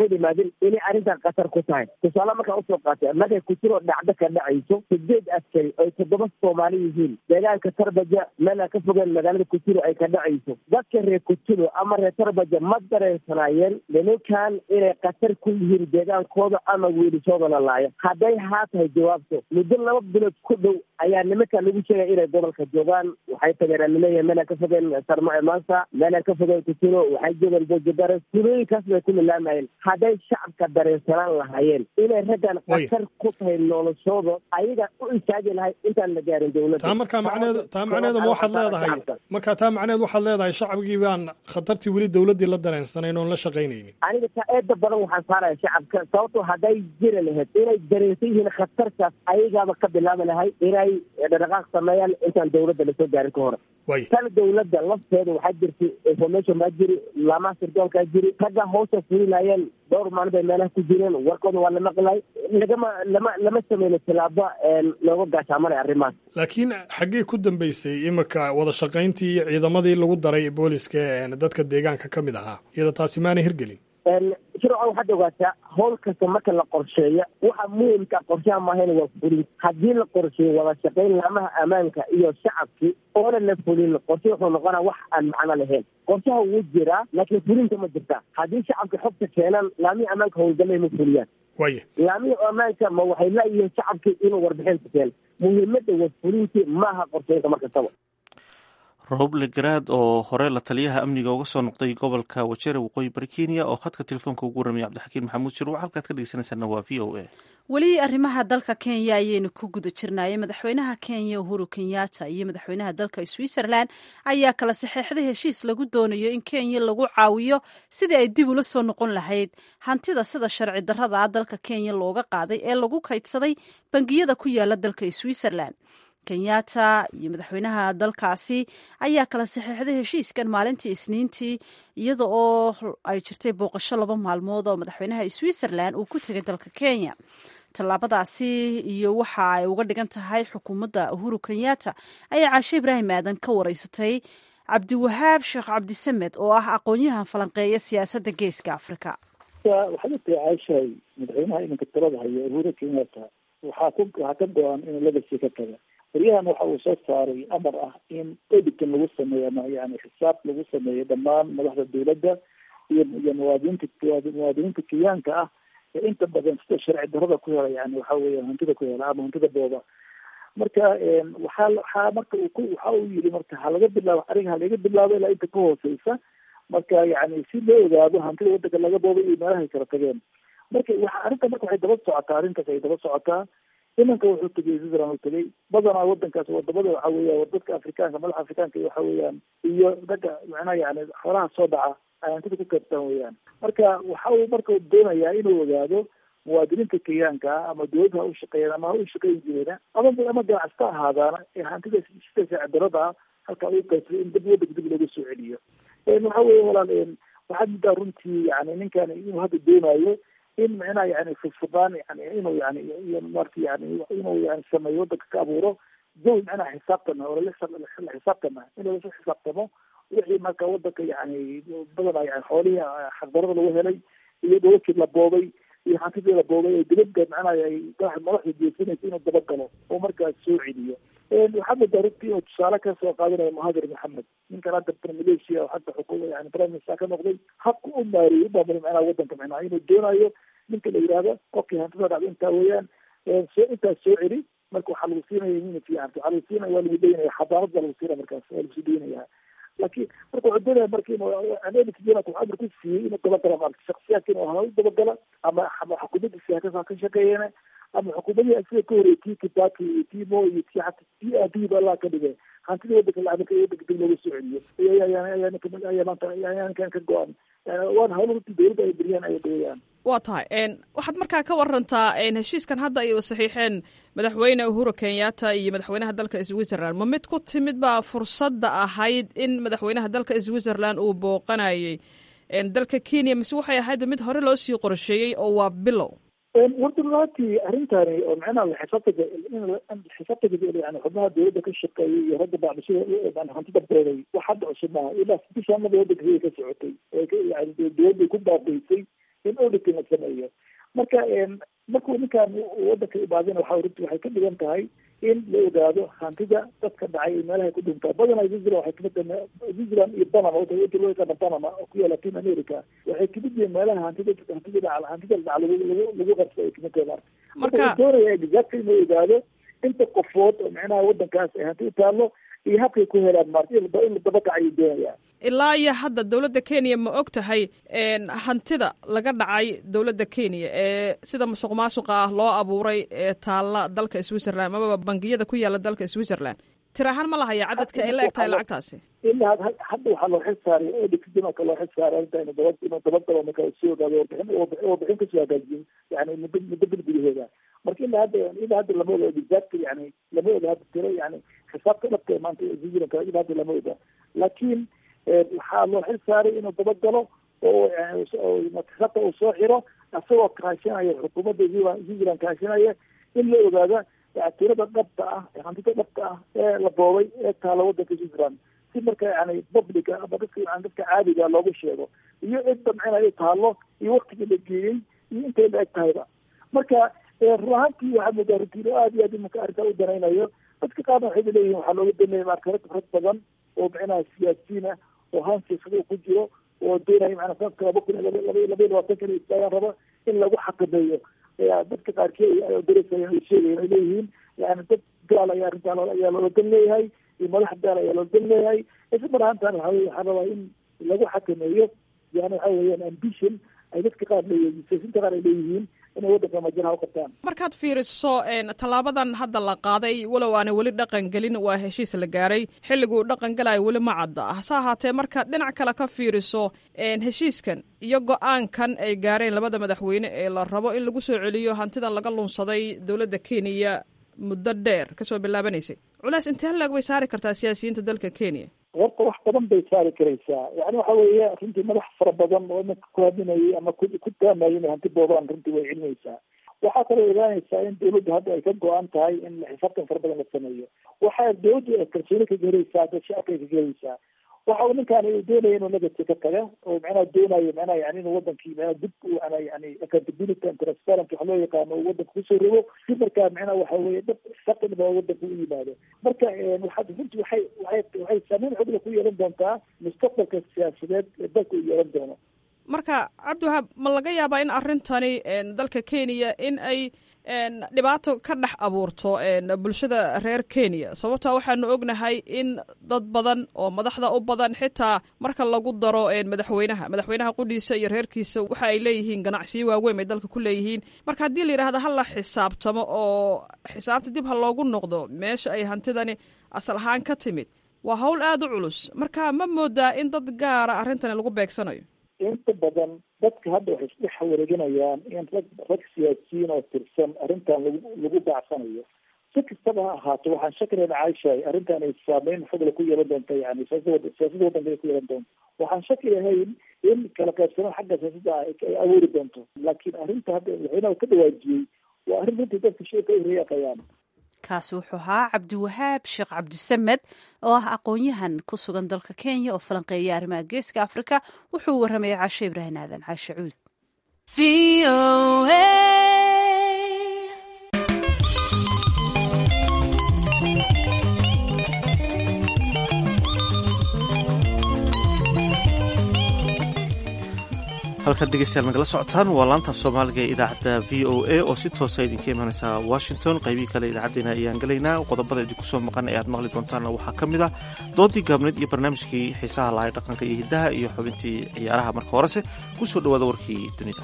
ka yimaadin inay arrintan khatar ku tahay tusaale markaan usoo qaatay markay kutiro dhacdo ka dhacayso sideed askari oy toddoba soomaali yihiin deegaanka tarbaja meelaa ka fogeen magaalada kutiro ay ka dhacayso dadka reer kutiro ama reer tarbaja ma dareensanaayeen nimankan inay khatar ku yihiin deegaankooda ama wiilishooda la laayo hadday haa tahay jawaabto muddo laba bilood ku dhow ayaa nimanka lagu sheegaya inay gobolka joogaan waxay tageen laleeyahay meelaan ka fogeen sarmo ee maanta meelaan ka fogeen kutiro waxay joogeen bojadares tulooyinkaas bay ku milaamayeen hadday shacabka dareensanaan lahaayeen inay raggan khatar ku tahay noloshooda ayaga u istaagi lahay intaan la gaarin dowladda taa markaa macneedu taa macneedu ma waxaad leedahay markaa taa macneed waxaad leedahay shacabkii baan khatartii weli dowladdii la dareensanayn oon la shaqaynaynin aniga taa eeda badan waxaan saaraya shacabka sababtoo hadday jiri lahayd inay dareensan yihiin khatartaas ayagaaba ka bilaabi lahay inay dhaqaaq sameeyaan intaan dowladda lasoo gaarin ka hore tan dowladda lafteeda waxaa jirtay information baa jiri laamaha sirdoonkaa jiri ragga hawsha fulilaayeen dhowr maalin bay meelaha ku jireen warkooda waa la maqlay lagama lama lama sameyno tilaabo looga gaashaamanay arrimahaas laakiin xaggee ku dambeysay imika wada shaqayntii iyo ciidamadii lagu daray booliska dadka deegaanka ka mid ahaa iyada taasi maana hirgelin shirca waxaad ogaataa howl kasta marka la qorsheeya waxa muhimka qorshaha maahayna waa fulin haddii la qorsheeyo wada shaqayn laamaha ammaanka iyo shacabkii oona la fulin qorshe wuxuu noqonaa wax aan macno lahayn qorshaha wuu jiraa laakiin fulinta ma jirta haddii shacabka xogta keenaan laamihii ammaanka howlgalay ma fuliyaan waya laamihii ammaanka ma waxay laayihiin shacabkii inuu warbixinta keeno muhiimadda waa fulintii maaha qorsheynta mar kastaba roble garaad oo hore la taliyaha amniga uga soo noqday gobolka wajere waqooyi bari kenya oo khadka telefoonka ugu warramaya cabdixakiin maxamuud shirwac halkaad ka dhegeysanaysaana waa v o a weli arrimaha dalka kenya ayaynu ku guda jirnaayay madaxweynaha kenya uhuru kenyatta iyo madaxweynaha dalka switzerland ayaa kala saxeexday heshiis lagu doonayo in kenya lagu caawiyo sidii ay dib ula soo noqon lahayd hantida sida sharci darrada ah dalka kenya looga qaaday ee lagu kaydsaday bangiyada ku yaala dalka switzerland kenyatta iyo madaxweynaha dalkaasi ayaa kala saxeexday heshiiskan maalintii isniintii iyada oo ay jirtay booqasho laba maalmood oo madaxweynaha switzerland uu ku tegay dalka kenya tallaabadaasi iyo waxa ay uga dhigan tahay xukuumadda uhuru kenyatta ayaa caashe ibraahim aadan ka wareysatay cabdiwahaab sheekh cabdisamed oo ah aqoon-yahan falanqeeya siyaasadda geeska afrika waxaad u tahay caashahay madaxweynaha iminka talada haya uhuru kenyatta waxaa ku waxaa ka go-an inuu legacy ka taga waryahan waxa uu soo saaray amar ah in editan lagu sameeyo ama yani xisaab lagu sameeyo dhammaan madaxda dowladda iyo iyo muwaadiniinta muwaadiniinta kenyaanka ah ee inta badan sida sharci darrada ku hela yani waxa weya hantida ku hela ama hantida booba marka waxaa waxaa marka uu ku waxa uu yiri marka ha laga bilaabo ariga ha laga bilaabo ilaa inta ka hooseysa marka yani si loo ogaado hantida wadanka laga boobay iyo meelahay kala tageen marka waxa arrinta marka waxay daba socotaa arrintaas ay daba socotaa imanka wuxuu tegay switzerland uu tegay badanaa wadankaas wadamada waxa weya dadka afrikaanka madaxa afrikaanka waxa weeyaan iyo ragga macnaha yani xoolaha soo dhaca ay hantida ku kaybtaan weeyaan marka waxa uu marka doonayaa inuu ogaado muwaadiniinta kenyaanka ah ama dowladda ha u shaqeeyaan ama ha u shaqeyn jireena ama ama ganacsata ahaadaana ee hantida sida saacidarada ah halkaa ugu qaybsaday in dib wadanka dib looga soo celiyo waxa weya walaal waxaad muddaa runtii yani ninkan inuu hadda doonayo in micnaha yani furfurdaan yani inuu yani iyo marka yani inuu yani sameeyo wadanka ka abuuro jawi micnaha xisaabtana oo la xisaabtana inuu lasu xisaabtamo wixii marka wadanka yani badanaa yani xoolihii xaqdarada lagu helay iyo dowladkii la boobay iyo hantidii la boobay ee dibadda macnaha ay madaxda jeesanaysa inuu dabagalo oo markaas soo celiyo waxaad moodaa runtii inuu tusaale ka soo qaadanayo muhadir maxamed ninkan hadda malaysia oo hadda xukuma yani prime minister ka noqday habka u maareeyey u maamulay macnaha wadanka macnaha inuu doonayo ninka la yihahdo qofkii hantida dhacda intaa weeyaan soo intaas soo celi marka waxaa lagu siinaya immunity yani waxaa lagu siinaya waa lagu daynaya xadaarad baa lagu siinaya markaas waa lagu sii daynaya laakiin marka wuxuu doonaya marka inuu america jenat wuxuu amar ku siiyey inuu dabagala marka shaksiyaadka inuu hala u dabagala ama ama xukuumaddiisi haka ka shaqeeyana ama xukuumadihii sida ka horreeyay tii kibaki iyo tii mo iyo tii hata tii aabihii ba allah ka dhigay hantida wadanka lacagka wadanka dib looga soo celiyo ayaa maanta ayaa ninkan ka go-an waana hawlo runtii dowladda ay beriyaan ay dhawayaan waa tahay waxaad markaa ka warantaa heshiiskan hadda ay saxiixeen madaxweyne uhuru kenyatta iyo madaxweynaha dalka switzerland ma mid ku timid baa fursadda ahayd in madaxweynaha dalka switzerland uu booqanayay dalka kenya mise waxay ahayd mid hore loo sii qorsheeyey oo waa bilow warda runtii arrintani oo macnaha xisaabtaga xisaabtaga yani xubnaha dowladda ka shaqeeyay iyo ragga bacdishada hantida beeday wax hadda cusub maaha ilaa bishaanada wadanka ka socotay yani dowladday ku baabaysay in auditing la sameeyo marka markuu ninkaan wadanka imaadina waxa runti waxay ka dhigan tahay in la ogaado hantida dadka dhacay iyo meelahay ku dhintaa badanaa switzerland waxay kamid tahay switzerland iyo panama wadda loo yaqaana panama oo ku yaala latin america waxay kamid yihiin meelaha hantida hantida dhaca hantida dhaca lagu lagu lagu qabsa ay kamid tahay marka marka doonaya exactly inuu ogaado inta qofood oo micnaha wadankaas ay hanti u taallo iyo habkay ku helaan marka in la dabakac ayuu doonaya ilaa iyo hadda dowladda kenya ma og tahay hantida laga dhacay dowladda kenya ee sida musuq maasuqa ah loo abuuray ee taalla dalka switzerland amaba bangiyada ku yaala dalka switzerland tir ahaan ma lahaya cadadka ay la eg tahay lacagtaasi ilaa hadda waxaa loo xil saaray odikdinka loo xil saaray arrinta inu daba inuu dabagalo marka soo ogaado warbixin warbixin kasoo hagaajiyey yani muddo muddo bil gudaheeda marka ilaa hadda ilaa hadda lama oga exactly yani lama oga hadda tiro yani xisaabta dhabta ee maanta switzerland ilaa hadda lama oga laakiin waxaa loo xil saaray inuu dabagalo oo xisaabta uu soo xiro isagoo kaashanaya xukuumadda switzerland kaashanaya in la ogaada tirada dhabta ah hantida dhabta ah ee la boobay ee taala wadanka switzerland si marka yani publica ama dadka yani dadka caadiga loogu sheego iyo cidda micnaha taalo iyo waktigii la geeyey iyo intay la eg tahayba marka run ahaantii waxaa moodaa runtiin aad iyo aad imanka arrintaa u danaynayo dadka qaarna waxay leeyihin waxaa looga daneeya marka rag rag badan oo micnaha siyaasiyiin ah oo hansiisada ku jiro oo doonaya macnaa sanadka laba kun laba laba labaatan kan istaagaan raba in lagu xakameeyo dadka qaarkii darasaya ay sheegayan ay leeyihiin yani dad gaal ayaa arrintaa ayaa loola dan leeyahay iyo madax gaal ayaa loola dan leeyahay isla mar ahaantaan waxa weye waxaa rabaa in lagu xakameeyo yani waxa weeyaan ambition ay dadka qaar leeyihiin siyaasiinta qaar ay leeyihiin inay waddanka majaraha u qabtaan markaad fiiriso tallaabadan hadda la qaaday walow aanay weli dhaqan gelin waa heshiis la gaaray xilliguu dhaqan galayo weli ma cadda hase ahaatee markaad dhinac kale ka fiiriso heshiiskan iyo go-aankan ay gaareen labada madaxweyne ee la rabo in lagu soo celiyo hantidan laga lunsaday dowladda kenya muddo dheer kasoo bilaabanaysay culays intee laeg bay saari kartaa siyaasiyiinta dalka kenya horta wax badan bay saari karaysaa yani waxa weeye runtii madax fara badan oo iminka ku hadinayay ama ku ku taamayay inay hanti boobaan runtii way celinaysaa waxaa kaloo ogaanaysaa in dawladdu hadda ay ka go-an tahay in xisaabtan fara badan la sameeyo waxaa dawladdu ay kalsooni ka gelaysaa dad shacabka ay ka gelaysaa waxa uu ninkaan doonaya inuu legacy ka taga oo macnaha doonayo macnaha yani inuu wadankii macnaha dib u ana yani accountability and transparent waxa loo yaqaano uu wadanka kusoo rogo si markaa macnaha waxa weeye dhab saqinba wadanka u yimaado marka waxaad runtii waxay waxay waxay saameyn xogla ku yeelan doontaa mustaqbalka siyaasadeed ee dalka uu yeelan doono marka cabdiwahaab ma laga yaabaa in arrintani dalka kenya in ay dhibaato ka dhex abuurto bulshada reer kenya sababtaa waxaanu ognahay in dad badan oo madaxda u badan xitaa marka lagu daro madaxweynaha madaxweynaha qudhiisa iyo reerkiisa waxa ay leeyihiin ganacsiyo waaweyn bay dalka ku leeyihiin marka haddii la yidhahda ha la xisaabtamo oo xisaabta dib ha loogu noqdo meesha ay hantidani asal ahaan ka timid waa hawl aada u culus marka ma moodaa in dad gaara arrintani lagu beegsanayo inta badan dadka hadda waxay isdhex wareeganayaan in rag rag siyaasiyiin oo tirsan arrintan lagu lagu baacsanayo si kastaba ha ahaato waxaan shakilayna caishahay arrintan ay saameyn xogla ku yeelan doonta yani siyaasada siyaasada waddanka ay ku yeelan doonto waxaan shaki lahayn in kala qaybsanaan xagga siyaasadda ay abuuri doonto laakiin arrinta hadda madaxweynaha ka dhawaajiyey waa arrin runtii dadka shirka ay reeqayaan kaasi wuxuu ahaa cabdiwahaab sheekh cabdisamed oo ah aqoon-yahan ku sugan dalka kenya oo falanqeeya arrimaha geeska afrika wuxuu warramayay caashe ibraahim aadan caashe cuud halkaad dhegeystayaal nagala socotaan waa laanta soomaaliga ee idaacadda v o a oo si toosa idinka imanaysa washington qaybihii kale idaacaddeenna ayaan gelaynaa qodobada idinku soo maqan ee aad maqli doontaanna waxaa ka mid ah doodii gaabneed iyo barnaamijkii xiisaha lahay dhaqanka iyo hiddaha iyo xubintii ciyaaraha marka horese ku soo dhawaada warkii dunida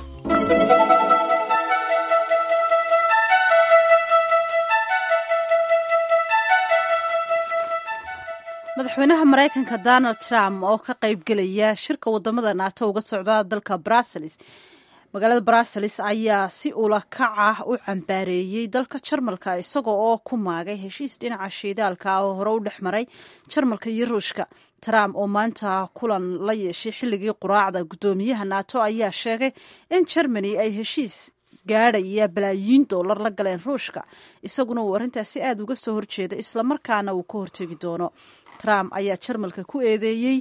madaxweynaha maraykanka donald trump oo ka qaybgelaya shirka wadamada naato uga socda dalka brussels magaalada brussels ayaa si ula kac ah u cambaareeyey dalka jarmalka isaga oo ku maagay heshiis dhinaca shiidaalka oo hore u dhex maray jarmalka iyo ruushka trump oo maanta kulan la yeeshay xilligii quraacda guddoomiyaha naato ayaa sheegay in germany ay heshiis gaadhaya balaayiin dollar la galeen ruushka isaguna uu arrintaasi aada uga soo horjeeda islamarkaana uu ka hortegi doono trump ayaa jarmalka ku eedeeyey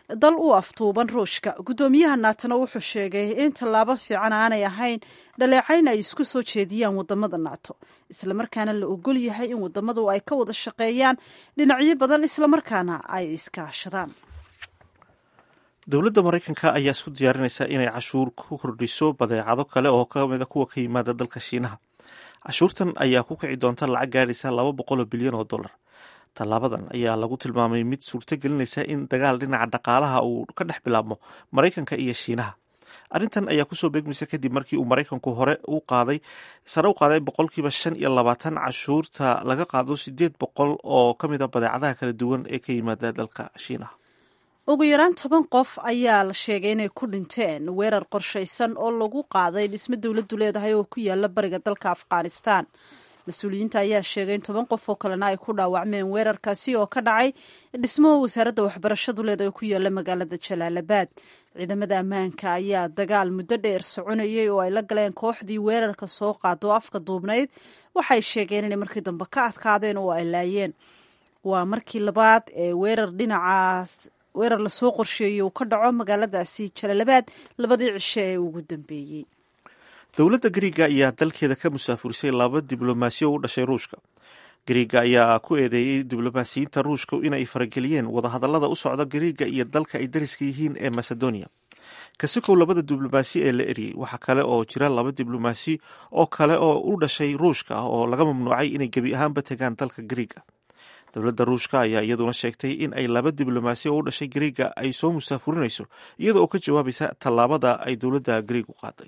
dal u aftuuban ruushka guddoomiyaha naatona wuxuu sheegay in tallaabo fiican aanay ahayn dhaleecayn ay isku soo jeediyaan wadamada naato islamarkaana la ogol yahay in wadamadu ay ka wada shaqeeyaan dhinacyo badan islamarkaana ay iskaashadaan dowladda maraykanka ayaa isku diyaarinaysa inay cashuur ku kordhiso badeecado kale oo kamida kuwa ka yimaada dalka shiinaha cashuurtan ayaa ku kici doonta lacag gaadhaysa laba boqoloo bilyan oo dollar tallaabadan ayaa lagu tilmaamay mid suurto gelinaysa in dagaal dhinaca dhaqaalaha uu ka dhex bilaabmo maraykanka iyo shiinaha arrintan ayaa kusoo beegmaysa kadib markii uu maraykanku hore u qaaday sare u qaaday boqolkiiba shan iyo labaatan cashuurta laga qaado sideed boqol oo ka mid a badeecadaha kala duwan ee ka yimaada dalka shiinaha ugu yaraan toban qof ayaa la sheegay inay ku dhinteen weerar qorshaysan oo lagu qaaday dhismo dowladdu leedahay oo ku yaala bariga dalka afghanistan mas-uuliyiinta ayaa sheegay in toban qof oo kalena ay ku dhaawacmeen weerarkaasi oo ka dhacay dhismo wasaaradda waxbarashadu leedahay oo ku yaala magaalada jalaalabad ciidamada ammaanka ayaa dagaal muddo dheer soconayay oo ay la galeen kooxdii weerarka soo qaado afka duubnayd waxay sheegeen inay markii dambe ka adkaadeen oo ay laayeen waa markii labaad ee weerar dhinacaas weerar lasoo qorsheeyey uu ka dhaco magaaladaasi jalalabaad labadii cisho ee ugu dambeeyey dowladda gariiga ayaa dalkeeda ka musaafurisay laba diblomaasiyo u dhashay ruushka gariiga ayaa ku eedeeyey diblomaasiyiinta ruushka inay farageliyeen wadahadallada u socda gariiga iyo dalka ay dariska yihiin ee macedonia kasikow labada diblomaasi ee la eriyey waxaa kale oo jira laba diblomaasi oo kale oo u dhashay ruushka oo laga mamnuucay inay gebi ahaanba tegaan dalka gariiga dowladda ruushka ayaa iyaduna sheegtay in ay laba diblomaasi oo u dhashay gariiga ay soo musaafurinayso iyada oo ka jawaabaysa tallaabada ay dowladda gariig u qaaday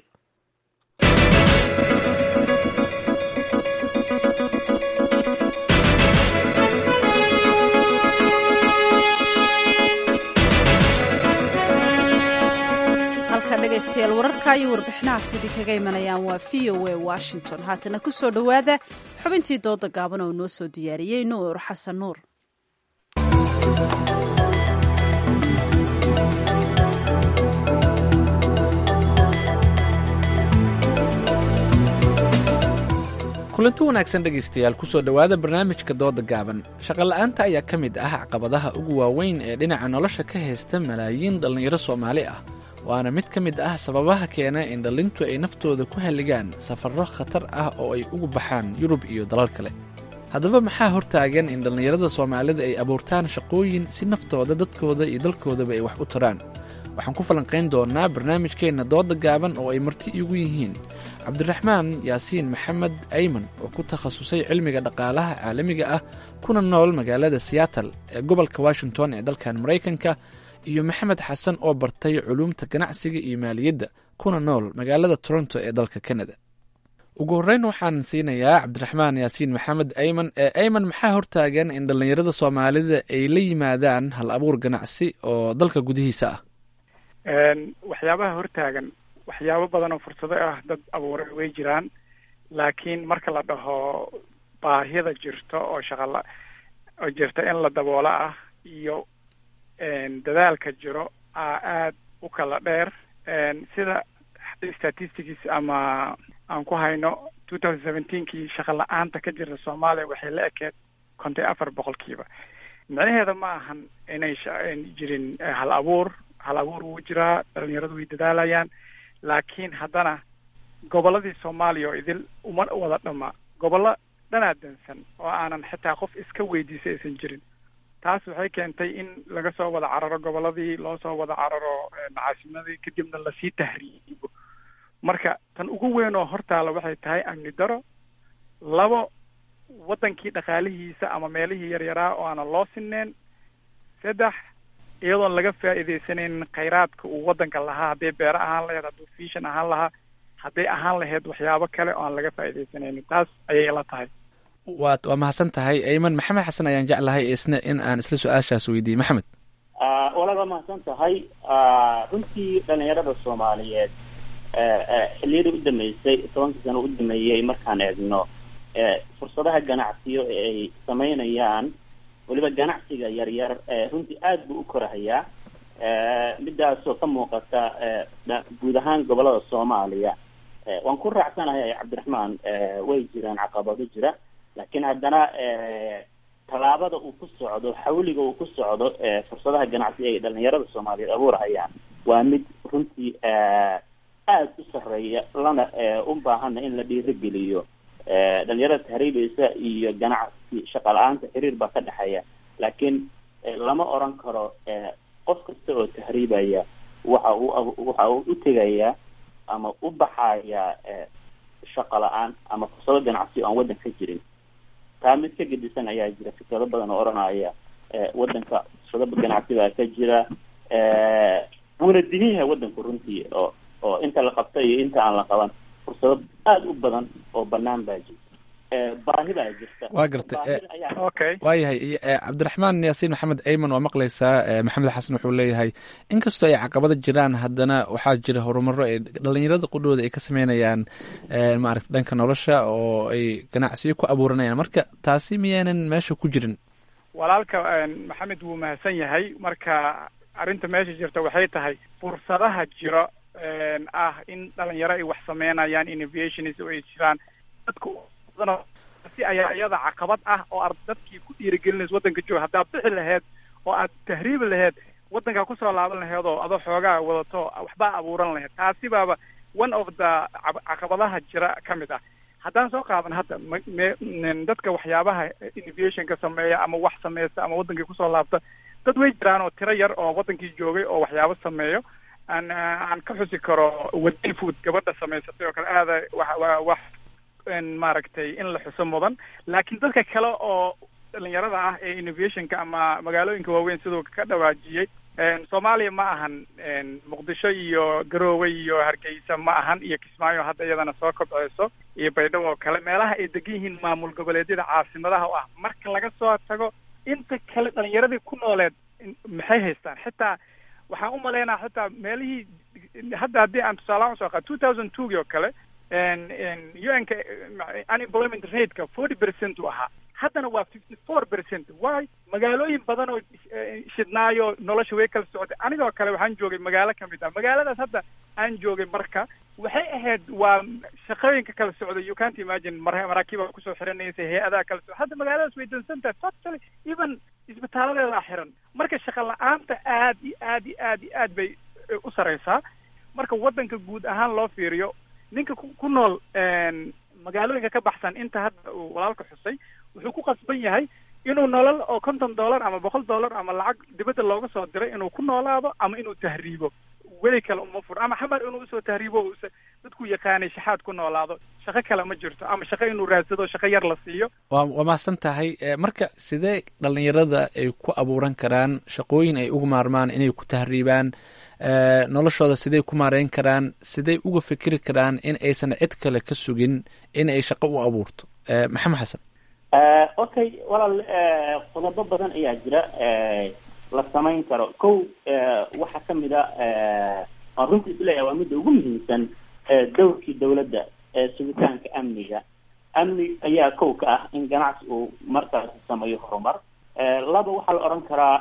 halka dhegaystayaal wararka iyo warbixinahaas idin kaga imanayaan waa v o a washington haatana ku soo dhowaada xubintii dooda gaaban oo noo soo diyaariyey nuur xasan nuur kulanti wanaagsan dhegaystayaal kusoo dhowaada barnaamijka dooda gaaban shaqola'aanta ayaa ka mid ah caqabadaha ugu waaweyn ee dhinaca nolosha ka haysta malaayiin dhallinyaro soomaali ah waana mid ka mid ah sababaha keena in dhallintu ay naftooda ku halligaan safarro khatar ah oo ay ugu baxaan yurub iyo dalal kale haddaba maxaa hortaagan in dhallinyarada soomaalida ay abuurtaan shaqooyin si naftooda dadkooda iyo dalkoodaba ay wax u taraan waxaan ku falanqayn doonnaa barnaamijkeenna dooda gaaban oo ay marti iigu yihiin cabdiraxmaan yaasiin maxamed ayman oo ku takhasusay cilmiga dhaqaalaha caalamiga ah kuna nool magaalada siyaatal ee gobolka washington ee dalkan maraykanka iyo maxamed xasan oo bartay culuumta ganacsiga iyo maaliyadda kuna nool magaalada toronto ee dalka kanada ugu horreyn waxaan siinayaa cabdiraxmaan yaasiin maxamed ayman ee ayman maxaa hortaagan in dhallinyarada soomaalida ay la yimaadaan hal abuur ganacsi oo dalka gudihiisa ah waxyaabaha hortaagan waxyaabo badan oo fursado ah dad abuuray way jiraan laakiin marka la dhaho baahida jirto oo shaqala oo jirta in la daboola ah iyo dadaalka jiro aa aada u kala dheer sida statistics ama aan ku hayno two thousand seventeenkii shaqa la-aanta ka jirta soomaaliya waxay la ekeed konton afar boqolkiiba micnaheeda ma ahan inay jirin hal abuur hal abuur wuu jiraa dhalinyaradu way dadaalayaan laakiin haddana gobolladii soomaaliya oo idil uma wada dhama gobollo dhanaa dansan oo aanan xitaa qof iska weydiisa aysan jirin taas waxay keentay in laga soo wada cararo gobolladii loo soo wada cararo caasimadii kadibna lasii tahriibo marka tan ugu weyn oo hortaala waxay tahay amni daro labo waddankii dhaqaalihiisa ama meelihii yaryaraa oo aanan loo sineen saddex iyadoon laga faa'iidaysanaynin khayraadka uu waddanka lahaa hadday beero ahaan lahayd hadduu fiishan ahaan lahaa hadday ahaan lahayd waxyaabo kale oo aan laga faa'iidaysanaynin taas ayay la tahay waa waa mahadsan tahay ayman maxamed xasan ayaan jeclahay isna in aan isla su-aashaas weydiiyey maxamed walaal waa mahadsan tahay runtii dhalinyarada soomaaliyeed xilliyadii u dambeysay tobankii sano u dameeyey markaan eegno fursadaha ganacsiyo ee ay samaynayaan weliba ganacsiga yaryar runtii aada buu u korahayaa midaasoo ka muuqata guud ahaan gobolada soomaaliya waan ku raacsanahay cabdiraxmaan way jiraan caqabado jira laakiin haddana tallaabada uu ku socdo xawliga uu ku socdo fursadaha ganacsi ay dhalinyarada soomaaliyeed abuurhayaan waa mid runtii aada u sarreeya lana u baahana in la dhiirigeliyo dhalinyarada tahriibaysa iyo ganacsi shaqa la-aanta xiriir baa ka dhexeeya laakiin lama oran karo qof kasta oo tahriibaya waxa uu waxa uu u tegayaa ama u baxaya shaqa la-aan ama fursado ganacsi oo aan waddan ka jirin taa mid ka gedisan ayaa jira fikrado badan oo odhanaya waddanka fursado ganacsi baa ka jira wuuna dihin yahay waddanku runtii oo oo inta la qabta iyo inta aan la qaban fursado aada u badan oo banaan baa jirta baahi baa jirta waa gartay waayahay cabdiraxmaan yaasiin maxamed ayman waa maqlaysaa maxamed xasan wuxuu leeyahay inkastoo ay caqabado jiraan haddana waxaa jira horumaro ay dhalinyarada qudhooda ay ka sameynayaan maaragta dhanka nolosha oo ay ganacsiyo ku abuuranayaan marka taasi miyaanan meesha ku jirin walaalka maxamed wuu mahadsan yahay marka arrinta meesha jirta waxay tahay fursadaha jiro ah in dhalinyaro ay wax sameynayaan innovations oo ay jiraan dadka si ayaa iyada caqabad ah oo ar dadkii ku dhiirigelinaysa waddanka jooga haddaad bixi laheyd oo aad tahriibi laheyd waddankaa kusoo laaban laheyd oo adoo xoogaa wadato waxbaa abuuran laheyd taasi baaba one of the caqabadaha jira ka mid ah haddaan soo qaadan hadda m dadka waxyaabaha innovationka sameeya ama wax sameysta ama waddankii kusoo laabta dad way jiraan oo tiro yar oo waddankii joogay oo waxyaabo sameeyo aan aan ka xusi karo wadani food gabadha samaysatay oo kale aada wa wax maaragtay in la xuso mudan laakiin dadka kale oo dhalinyarada ah ee innovationka ama magaalooyinka waaweyn siduu ka dhawaajiyey soomaaliya ma ahan muqdisho iyo garoowe iyo hargeysa ma ahan iyo kismaayo hadda iyadana soo kobceyso iyo baydhabo oo kale meelaha ay degan yihiin maamul goboleedyada caasimadaha oo ah marka laga soo tago inta kale dhalinyaradii ku nooleed maxay haystaan xitaa waxaan u malaynaa xitaa meelihii hadda haddii aan tusaalaha usoo qaa two thousand twogii oo kale u n ka unemployment rateka forty percent u ahaa haddana waa fifty four percent wy magaalooyin badan oo shidnaayo nolosha way kala socotay anigoo kale waxaan joogay magaalo kamid ah magaaladaas hadda aan joogay marka waxay ahayd waa shaqooyinka kala socda you can't imagine mar maraakiiba kusoo xiranaysa hay-adaha kala socda hadda magaaladaas way dansan tahay totally even isbitaaladeedaa xiran marka shaqa la-aanta aad iyo aad iyo aad iyo aad bay u sareysaa marka waddanka guud ahaan loo fiiriyo ninka ku nool magaalooyinka ka baxsan inta hadda uu walaalka xusay wuxuu ku qasban yahay inuu nolol oo konton dollar ama boqol dollar ama lacag dibadda looga soo diray inuu ku noolaado ama inuu tahriibo weli kale uma furo ama xamar inuu usoo tahriibo dadku yaqaanay shaxaad ku noolaado shaqo kale ma jirto ama shaqo inuu raadsado shaqo yar la siiyo waa waa mahadsan tahay marka sidee dhalinyarada ay ku abuuran karaan shaqooyin ay uga maarmaan inay ku tahriibaan noloshooda sidey ku maareyn karaan sidey uga fikiri karaan in aysan cid kale ka sugin in ay shaqo u abuurto maxamed xasan okay walaal qodobo badan ayaa jira la samayn karo kow waxaa kamid a aan runtii isleeyahay waa midda ugu muhiimsan dowrkii dawladda sugitaanka amniga amni ayaa kow ka ah in ganacsi uu markaas sameeyo horumar laba waxaa la odhan karaa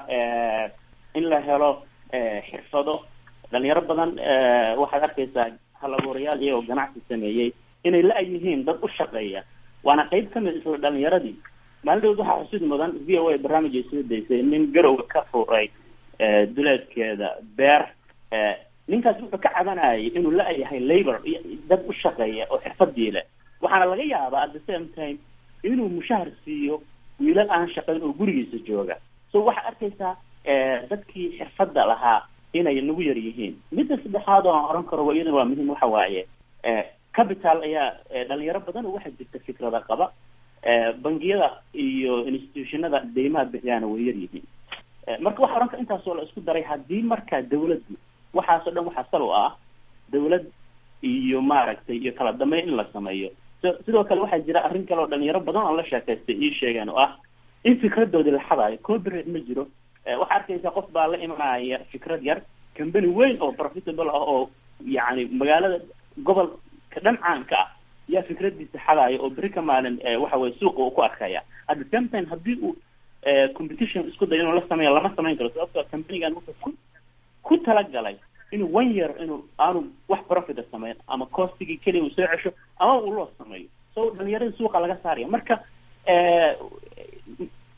in la helo xirfado dhalinyaro badan waxaad arkaysaa halabuurayaal iyagoo ganacsi sameeyey inay la yihiin dad u shaqeeya waana qeyb kamid isla dhalinyaradii maalin dhawd waxaa xusid mudan v o a barnaamij ay soo daysay nin garowa ka furay duleedkeeda beer ninkaas wuxuu ka cabanayay inuu la yahay labor dad u shaqeeya oo xirfadii leh waxaana laga yaabaa at the same time inuu mushahar siiyo wiilal aan shaqayn oo gurigiisa jooga so waxaad arkaysaa dadkii xirfadda lahaa inay nagu yar yihiin midda saddexaad oo aan oran karo waa iyadana waa muhiim waxa waaye capital ayaa dhalinyaro badan oo waxaa jirta fikrada qaba bangiyada iyo institutionada deymaha bixiyaana way yar yihiin marka waxa oran kara intaasoo la isku daray haddii markaa dawladdu waxaasoo dhan waxaa sal u ah dawlad iyo maaragtay iyo kala dambeyn in la sameeyo s sidoo kale waxaa jira arrin kale oo dhalinyaro badan oo la sheekaystay ii sheegeen oo ah in fikradoodii la xadaayo copyright ma jiro waxaa arkaysa qof baa la imanaya fikrad yar company weyn oo profitable ah oo yacni magaalada gobolka dhan caanka ah yaa fikradiisa xadaayo oo beri ka maalin waxa weye suuqa uu ku arkaya at the same time haddii uu competition isku dayo inuu la sameeyo lama samayn karo sababtoo companigan wuxuu ku ku talagalay inuu one year inuu aanu wax profita sameyn ama costigii keliya uu soo cesho ama uu loo sameeyo so dhalinyarada suuqa laga saaraya marka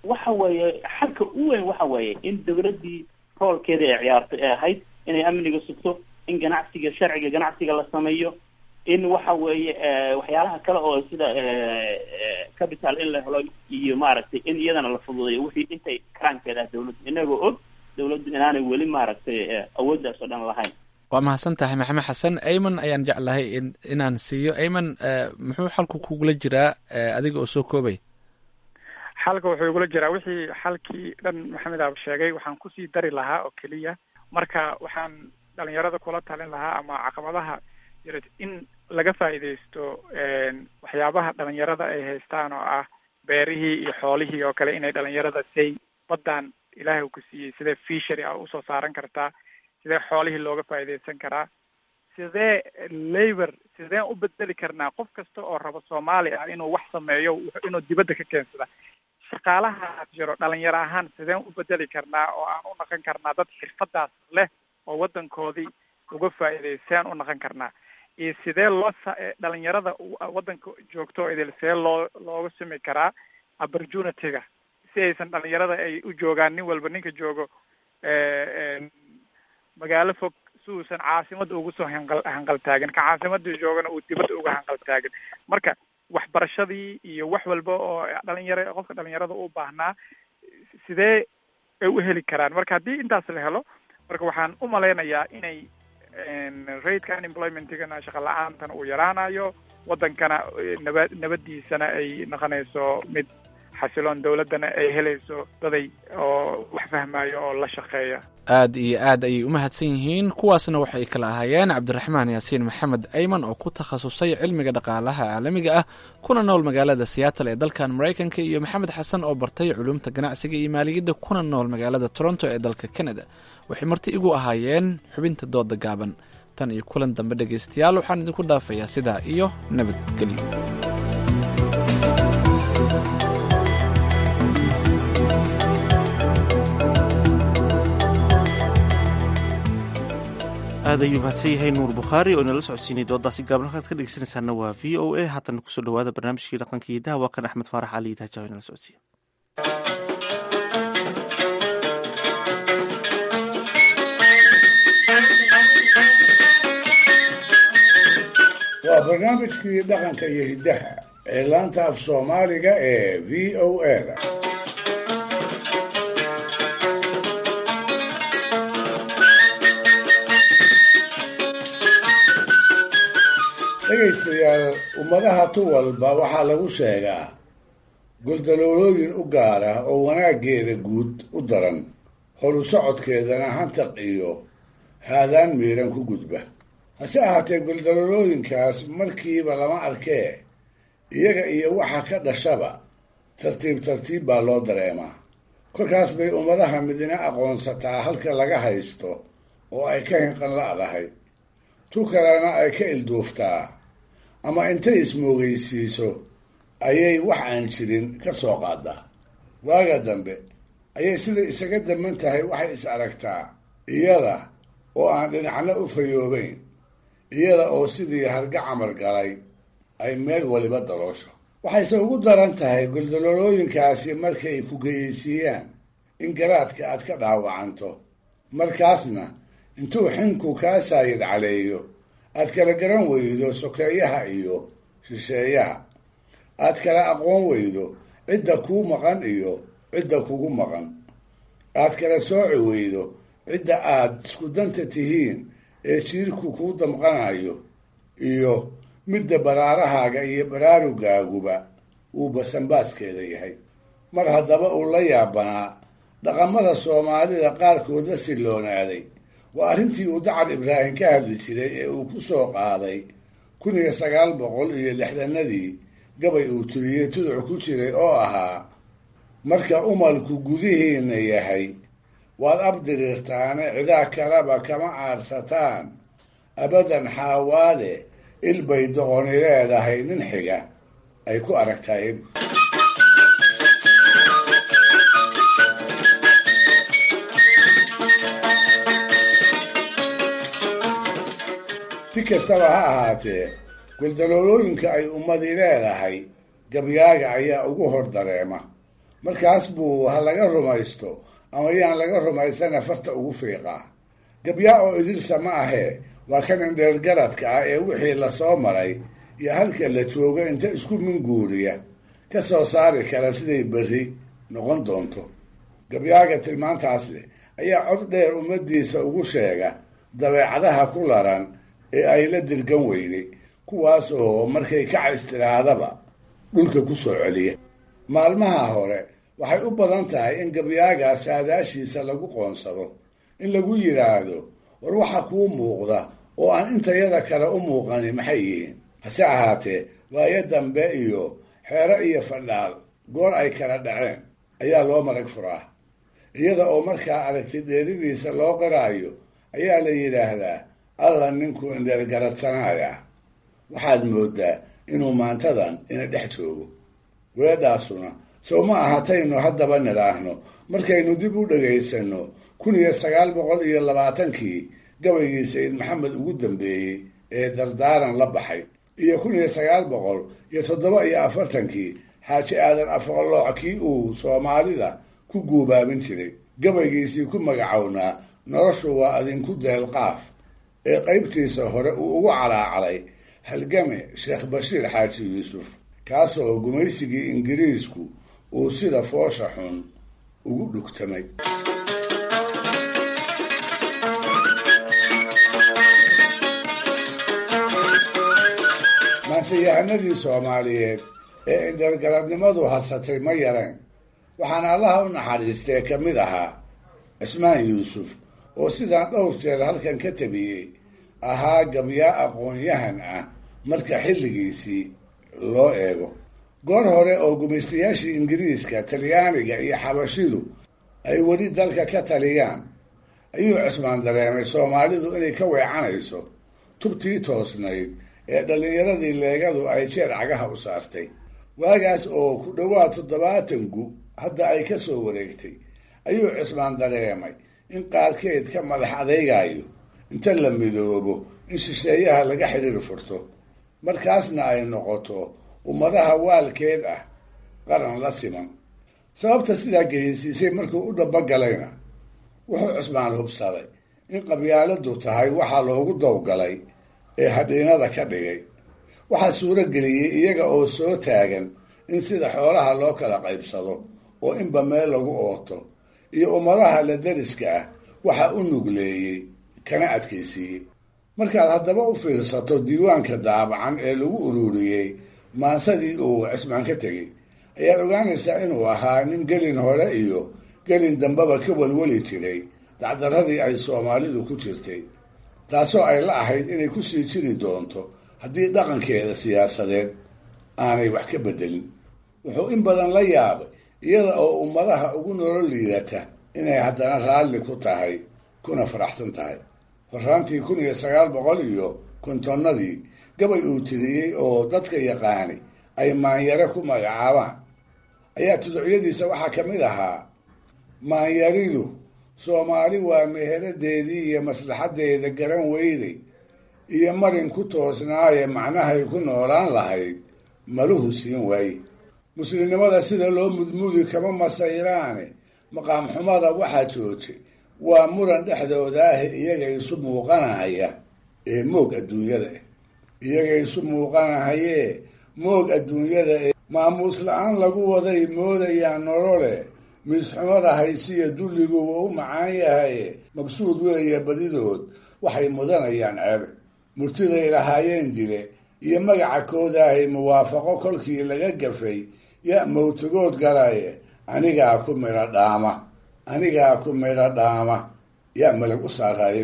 waxa weeye xalka u weyn waxa weeye in dawladdii roolkeeda ay ciyaartay ee ahayd inay amniga sugto in ganacsiga sharciga ganacsiga la sameeyo in waxa weeye waxyaalaha kale oo sida capital in la helo iyo maaragtay in iyadana la fududeeyo wixii intay karaankeeda ah dawladdu inagoo og dawladdu inaanay weli maaragtay awooddaas oo dhan lahayn waa mahadsan tahay maxamed xasan ayman ayaan jeclahay in inaan siiyo ayman muxuu xalku kugula jiraa adiga oo soo koobay xalka wuxuu igula jiraa wixii xalkii dhan maxamed aab sheegay waxaan kusii dari lahaa oo keliya marka waxaan dhalinyarada kula talin lahaa ama caqabadaha jira in laga faa'iidaysto waxyaabaha dhalinyarada ay haystaan oo ah beerihii iyo xoolihii oo kale inay dhalinyarada say baddan ilaahay uu ku siiyey sidee fishery ah usoo saaran kartaa sidee xoolihii looga faa'iidaysan karaa sidee labor sideen u bedeli karnaa qof kasta oo rabo soomaali ah inuu wax sameeyo inuu dibadda ka keensada shaqaalaha jiro dhalinyaro ahaan sideen u bedeli karnaa oo aan u naqon karnaa dad xirfadaas leh oo waddankoodii uga faa'iidaystaan u naqon karnaa iyo sidee loo dhalinyarada waddanka joogto oo idil sidee loo looga sami karaa opportunity-ga si aysan dhalinyarada ay u joogaan nin walba ninka joogo magaalo fog si uusan caasimada ugu soo hanqal hanqaltaagin ka caasimada joogana uu dibadda uga hanqaltaagin marka waxbarashadii iyo wax walba oo dhalinyaro qofka dhalinyarada u baahnaa sidee ay u heli karaan marka haddii intaas la helo marka waxaan u malaynayaa inay raidka unemploymentigana shaqa la-aantan uu yaraanayo waddankana naba nabadiisana ay noqonayso mid xasiloon dawladdana ay helayso daday oo wax fahmayo oo la shaqeeya aad iyo aad ayay u mahadsan yihiin kuwaasna waxay kala ahaayeen cabdiraxmaan yaasiin maxamed ayman oo ku takhasusay cilmiga dhaqaalaha caalamiga ah kuna nool magaalada seattle ee dalkan maraykanka iyo maxamed xasan oo bartay culumta ganacsiga iyo maaliyadda kuna nool magaalada toronto ee dalka canada waxay marti igu ahaayeen xubinta dooda gaaban tan iyo kulan dambe dhegaystayaal waxaan idinku dhaafayaa sidaa iyo nabadgelyo aad ayuu mahadsan yahay nuur bukhaari oo inala socodsiinay doodaasi gaaban halkaad ka dhegeysanaysaana waa v o a haatan kusoo dhawaada barnaamijkii dhaqanka iyo daha waa kan axmed faarax cali daajaw inala socodsiiya waa barnaamijkii dhaqanka iyo hiddaha ee laanta af soomaaliga ee v o a da dhegaystayaal ummadaha tu walba waxaa lagu sheegaa goldaloolooyin u gaar ah oo wanaaggeeda guud u daran horu socodkeedana hantaq iyo haadaan miiran ku gudba hase ahaatee goldaloolooyinkaas markiiba lama arkee iyaga iyo waxa ka dhashaba tartiib tartiib baa loo dareemaa kolkaas bay ummadaha midina aqoonsataa halka laga haysto oo ay ka hinqan la'dahay tu kalena ay ka ilduuftaa ama intay ismoogaysiiso ayay wax aan jirin ka soo qaadaa waaga dambe ayay sida isaga daman tahay waxay is aragtaa iyada oo aan dhinacna u fayoobayn iyada oo sidii harga camar galay ay meel waliba daloosho waxayse ugu daran tahay goldaloolooyinkaasi markay ku geyeysiiyaan in garaadka aad ka dhaawacanto markaasna intuu xinku kaa saayid caleeyo aad kala garan weydo sokeeyaha iyo shisheeyaha aad kala aqoon weydo cidda kuu maqan iyo cidda kugu maqan aad kala sooci weydo cidda aad isku danta tihiin ee jiirku kuu damqanayo iyo midda baraarahaaga iyo baraarugaaguba uu basanbaaskeeda yahay mar haddaba uu la yaabanaa dhaqamada soomaalida qaarkood la silloonaaday waa arrintii uu dacar ibraahim ka hadli jiray ee uu ku soo qaaday kun iyo sagaal boqol iyo lixdanadii gabay uu tiriyey tuduc ku jiray oo ahaa marka umalku gudihiinna yahay waad abdiriirtaane cidaa kaleba kama aadsataan abadan xaawaade ilbay doqoni leedahay nin xiga ay ku aragtahay si kastaba ha ahaatee goldaloolooyinka ay ummadi leedahay gabyaaga ayaa ugu hor dareema markaas buu ha laga rumaysto ama yaan laga rumaysana farta ugu fiiqaa gabyaa oo idilsa ma ahee waa kan indheergaradka ah ee wixii lasoo maray iyo halka la joogo inta isku minguuriya ka soo saari kara siday berri noqon doonto gabyaaga tilmaantaas leh ayaa cod dheer ummadiisa ugu sheega dabeecadaha ku laran ee ay la dirgan weyday kuwaas oo markay kacays tiraadaba dhulka ku soo celiya maalmaha hore waxay u badan tahay in gabyaagaa saadaashiisa lagu qoonsado in lagu yidhaahdo war waxa kuu muuqda oo aan intayada kale u muuqanin maxay yihiin hase ahaatee waayo dambe iyo xeero iyo fadhaal goor ay kala dhaceen ayaa loo marag furaa iyada oo markaa aragti dheeridiisa loo qaraayo ayaa la yidhaahdaa alla ninkuu indheergaradsanaya waxaad moodaa inuu maantadan ina dhex joogo weedhaasuna sow ma ahataynu haddaba nidhaahno markaynu dib u dhagaysano kun iyo sagaal boqol iyo labaatankii gabaygii sayid maxamed ugu dambeeyey ee dardaaran la baxay iyo kun iyo sagaal boqol iyo toddoba iyo afartankii xaaji aadan afqalooc kii uu soomaalida ku guubaabin jiray gabaygiisii ku magacownaa noloshu waa adinku deelqaaf ee qaybtiisa hore uu ugu calaacalay halgame sheekh bashiir xaaji yuusuf kaasoo gumaysigii ingiriisku uu sida foosha xun ugu dhugtamay maanseyahanadii soomaaliyeed ee indhargaradnimadu hadsatay ma yareen waxaana allaha u naxariistee ka mid ahaa cismaan yuusuf oo sidaan dhowr jeer halkan ka tabiyey ahaa gabyaa aqoon-yahan ah marka xilligiisii loo eego goor hore oo gumaystayaashii ingiriiska talyaaniga iyo xabashidu ay weli dalka ka taliyaan ayuu cismaan dareemay soomaalidu inay ka weecanayso tubtii toosnayd ee dhallinyaradii leegadu ay jeer cagaha u saartay waagaas oo ku dhowaad toddobaatan gu hadda ay ka soo wareegtay ayuu cismaan dareemay in qaarkeed ka madax adeygayo inta la midoobo in shisheeyaha laga xidhiir furto markaasna ay noqoto ummadaha waalkeed ah qaran la siman sababta sidaa geysiisay markuu u dhabagalayna wuxuu cismaan hubsaday in qabyaaladu tahay waxaa loogu dowgalay ee hadhiinada ka dhigay waxaa suuro geliyey iyaga oo soo taagan in sida xoolaha loo kala qaybsado oo inba meel lagu ooto iyo ummadaha la dariska ah waxa u nugleeyey kana adkaysiiyey markaad haddaba u fiirsato diiwaanka daabacan ee lagu ururiyey maansadii uu cismaan ka tegey ayaad ogaanaysaa inuu ahaa nin gelin hore iyo gelin dambeba ka welweli jiray dacdaradii ay soomaalidu ku jirtay taasoo ay la ahayd inay kusii jiri doonto haddii dhaqankeeda siyaasadeed aanay wax ka bedelin wuxuu in badan la yaabay iyada oo ummadaha ugu nolol liidata inay haddana raalli ku tahay kuna faraxsan tahay horaantii kun iyo sagaal boqol iyo kontonnadii gabay uu tiriyey oo dadka yaqaani ay maanyare ku magacaabaan ayaa tuducyadiisa waxaa ka mid ahaa maanyaridu soomaali waa meheradeedii iyo maslaxadeeda garan weyday iyo marin ku toosnaaye macnahay ku noolaan lahayd maluhu siin waaye muslimnimada sida loo mudmudi kama masayraane maqaam xumada waxaa joojay waa muran dhexdoodaah iyaga isu muuqanahaya ee moog adduunyada ah iyaga isu muuqanahayee moog adduunyada ee maamuus la-aan lagu waday moodayaan nolole miisxumada haysiya dulligu waa u macaan yahaye mabsuud weeye badidood waxay mudanayaan ceebe murtiday lahaayeen dile iyo magaca koodaahay muwaafaqo kolkii laga gafay ya mawtagood galaye anigaa ku midho dhaama anigaa ku midho dhaama yaa malag u saaraaye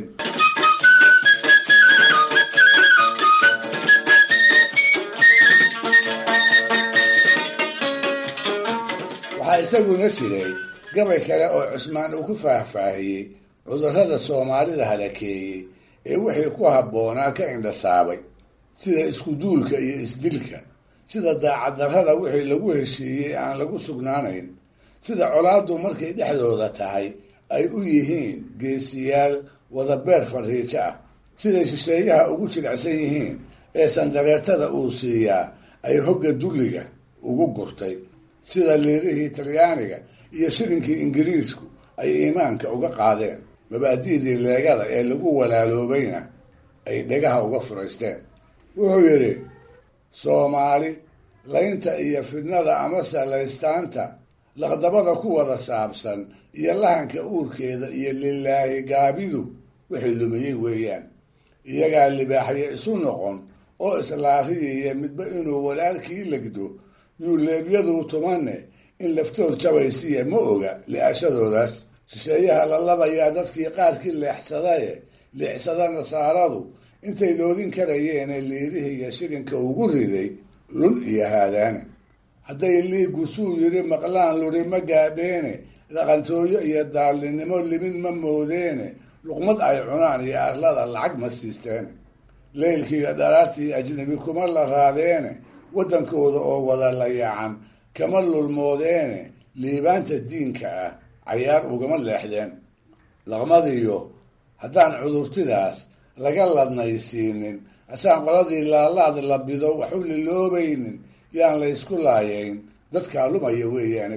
waxaa isaguna jiray gabay kale oo cusmaan uu ku faahfaahiyey cudurrada soomaalida halakeeyey ee wixii ku habboonaa ka indhasaabay sida iskuduulka iyo isdilka sida daacaddarrada wixii lagu heshiiyey aan lagu sugnaanayn sida colaaddu markay dhexdooda tahay ay u yihiin geesiyaal wadabeer fariijo ah siday shisheeyaha ugu jilicsan yihiin ee sandareertada uu siiyaa ay hogga dulliga ugu gurtay sida liirihii talyaaniga iyo shirinkii ingiriisku ay iimaanka uga qaadeen mabaadi'dii leegada ee lagu walaaloobayna ay dhegaha uga furaysteen wuxuu yidhi soomaali laynta iyo fidnada amase laystaanta laqdabada ku wada saabsan iyo lahanka uurkeeda iyo lilaahi gaabidu wixii lumiyey weeyaan iyagaa libaaxye isu noqon oo islaariyaya midba inuu walaalkii legdo yuuleebyaduu tumanne in laftood jabaysiya ma oga li'ashadoodaas shisheeyaha la labayaa dadkii qaarkii leexsadaye leexsada nasaaradu intay loodin karayeene liirihiga shilinka ugu riday lun iyo haadaane hadday liigu suu yidhi maqlaan luri ma gaadheene dhaqantooyo iyo daallinnimo limin ma moodeene luqmad ay cunaan iyo arlada lacag ma siisteene leylkiiyo dharaartii ajnabi kuma la raadeene waddankooda oo wada layaacan kama lulmoodeene liibaanta diinka ah cayaar ugama leexdeen laqmadiyo haddaan cudurtidaas laga ladnaysiinin asaan qoladii laalaad la bido waxu liloobaynin yaan la ysku laayayn dadkaa lumaya weeyaane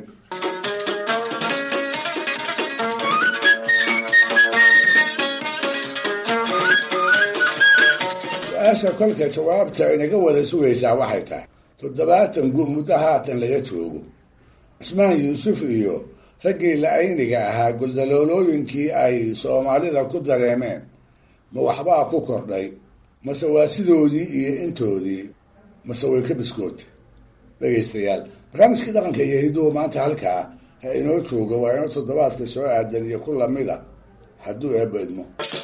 su-aasha kolka jawaabta inaga wada sugaysaa waxay tahay toddobaatan gu muddo haatan laga joogo cismaan yuusuf iyo raggii la-ayniga ahaa guldaloolooyinkii ay soomaalida ku dareemeen ma waxbaa ku kordhay mase waa sidoodii iyo intoodii mase way ka biskootay dhegaystayaal barnaamijkii dhaqanka iyo hiduhu maanta halkaa ha inoo jooga waa inoo toddobaadka soo aadan iyo ku lamida hadduu eebba idmo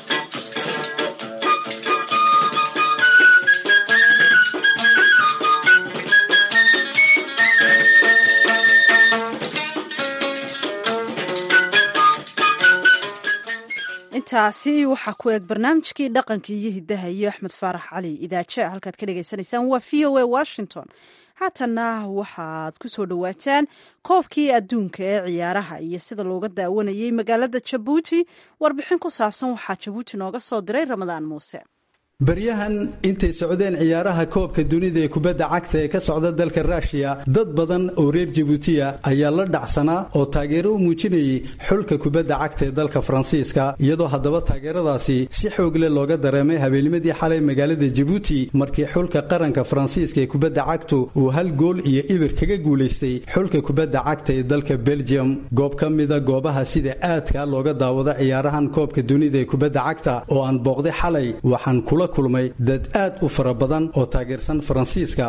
intaasi waxaa ku eeg barnaamijkii dhaqanka iyo hidaha iyo axmed faarax cali idaaje halkaad ka dhagaysanaysaan waa v o a washington haatanna waxaad ku soo dhowaataan koobkii adduunka ee ciyaaraha iyo sida looga daawanayay magaalada jabuuti warbixin ku saabsan waxaa jabuuti nooga soo diray ramadaan muuse baryahan intay socdeen ciyaaraha koobka dunida ee kubadda cagta ee ka socda dalka ruushiya dad badan oo reer jabuutiya ayaa la dhacsanaa oo taageero u muujinayay xulka kubadda cagta ee dalka faransiiska iyadoo haddaba taageeradaasi si xoogle looga dareemay habeennimadii xalay magaalada jabuuti markii xulka qaranka faransiiska ee kubadda cagtu uu hal gool iyo ibir kaga guulaystay xulka kubadda cagta ee dalka belgium goob ka mida goobaha sida aadka looga daawado ciyaarahan koobka dunida ee kubadda cagta oo aan booqday xalay waxaan kula kulmay dad aad u fara badan oo taageersan faransiiska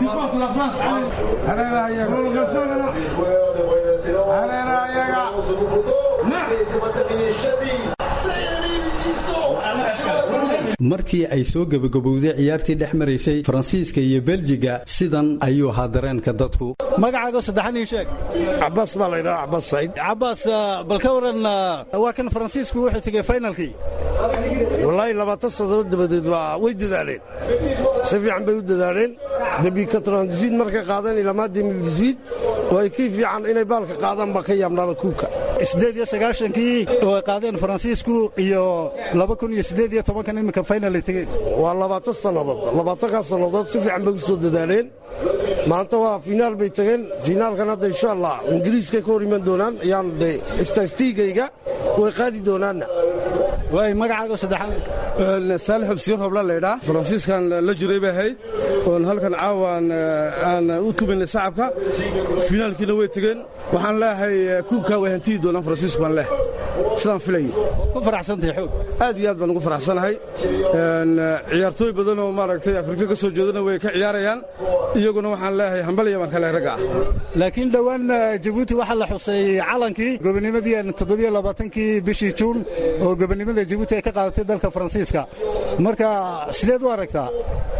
markii ay soo gebagabowday ciyaartii dhex maraysay faransiiska iyo beljiga sidan ayuu ahaa dareenka dadku magacaago saddexan ii sheeg cabaas baa laydhaha cabaas saciid cabaas bal ka waran waa kan faransiisku wuxuu tegey finalkii wallaahi labaatan sannadood dabadeed waa way dadaaleen si fiican bay u dadaaleen debi katrandisid markay qaadeen ilamaa demildisiid oo ay kii fiican inay baalka qaadaan baa ka yaabnaaba kuubka sideed iyo sagaashankii oo ay qaadeen faransiisku iyo laba kun iyo siddeed iyo tobankan iminka final ay tegeen waa labaatan sannadood labaatankaa sannadood si fiican bay u soo dadaaleen maanta waa finaal bay tageen finaalkan hadda insha allah ingiriiskay ka hor iman doonaan ayaan de istastiigayga way qaadi doonaanna waay magacaago saddexaad saalix xubsiin hobla laydhaa faransiiskan la jiray bay ahayd oon halkan caawaan aan u tubaynay sacabka finaalkiina way tegeen waxaan leeyahay kuubkaa way hantiyi doonaan faransiisku baan leehay sidaan filayay ku faraxsantahay xoog aad iyo aad baan ugu faraxsanahay ciyaartooy badan oo maaragtay afrika ka soo jeedana way ka ciyaarayaan iyaguna waxaan leeyahay hambalya baan ka lehay ragga ah laakiin dhowaan jabuuti waxaa la xusay calankii gobonimadii toddobiyo labaatankii bishii juun oo gobonimada jabuuti ay ka qaadatay dalka faransiiska marka sideed u aragtaa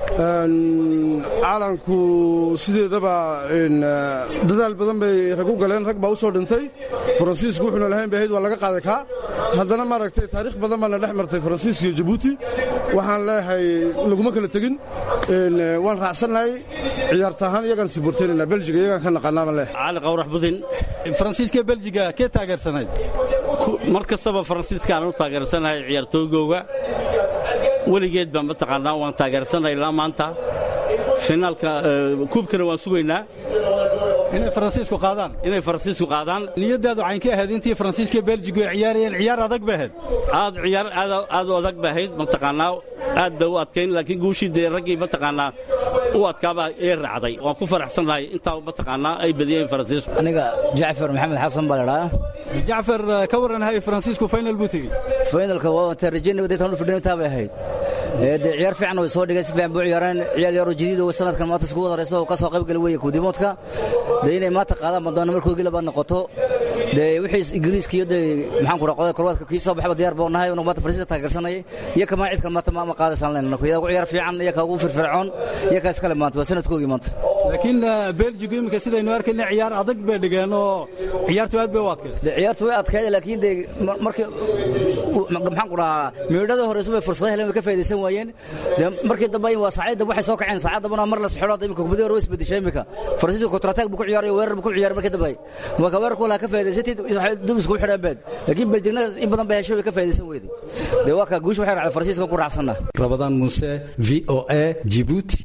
calanku sideedaba dadaal badan bay rag u galeen rag baa u soo dhintay faransiisku wuxuuna lahayn bay ahayd waa laga qaaday kaa haddana maaragtay taariikh badan baana dhex martay faransiiska iyo jabuuti waxaan leeyahay laguma kala tegin waan raacsannahay ciyaarta ahaan iyagaan siborteynayna beljiga iyagaan ka naqaanaa baan leeyahay cali qawrax budin faransiiska beljiga kee taageersanayd mar kastaba faransiiskaan u taageersanahay ciyaartooygooga weligeed baan mataqaanaa waan taageersanahay ilaa maanta finaalka kuubkana waan sugaynaa inay faransiisku qaadaan inay faransiisku qaadaan niyadaadu caynkii ahayd intii faransiiska beljigu ay ciyaarayeen ciyaar adag bay ahayd aad ciyaar aad aad u adag bay ahayd mataqaanaa aad bay u adkayn laakiin guushii dee raggii mataqaanaa u adkaabaa ee raacday waan ku faraxsannahay intaa mataqaanaa ay badiyeen faransiisku aniga jacfar maxamed xasan baa ladhaa jacfar ka waran hay faransiisku final buu tegey finalka waa intaan rajaynay deetan u fidhintaa bay ahayd dee ciyaar fiican way soo dhigeen si fiican buu ciyaareen ciyaal yaroo jadiid oo sanadkan maanta isku wada rayso oo ka soo qayb gali weeye kuudimoodka dee inay maanta qaadaan madoona markoogii labaad noqoto dee wixii ingiriiska iyo dee maxaan ku dhaha qodada korwaadka kii soo baxba diyaar buu nahay maanta faransiiska taageersanayay iyo kamaa cid kale maanta ma qaadaysaan leenana kuyaa ugu ciyaar fiican iyo ka ugu firfircoon iyo ka iskale maanta waa sanadkoogii maanta laakiin beljigu iminka sidaynu arkayna ciyaar adag bay dhigeen oo ciyaartu aad bay u adkayd dee ciyaartu way adkayd laakiin dee markii maxaan ku dhahaa meedhada horeysu bay fursada heleen way ka faa'idaysan waayeen dee markii dambe waa saacada waxay soo kaceen saacad dambana mar la sixiro imika kubadii hore way isbedeshay imika faransiisku kontrataag buu ku ciyaaray weerar buu ku ciyaaray markii dambe marka weerarku laha ka faa'idaysatid waxay dub isku xidheen beed laakiin beljigna in badan bay heshay way ka faa'idaysan weyday dee waa ka guusha waxay raacday faransiiska ku raacsanna rabadaan muuse v o a jibuuti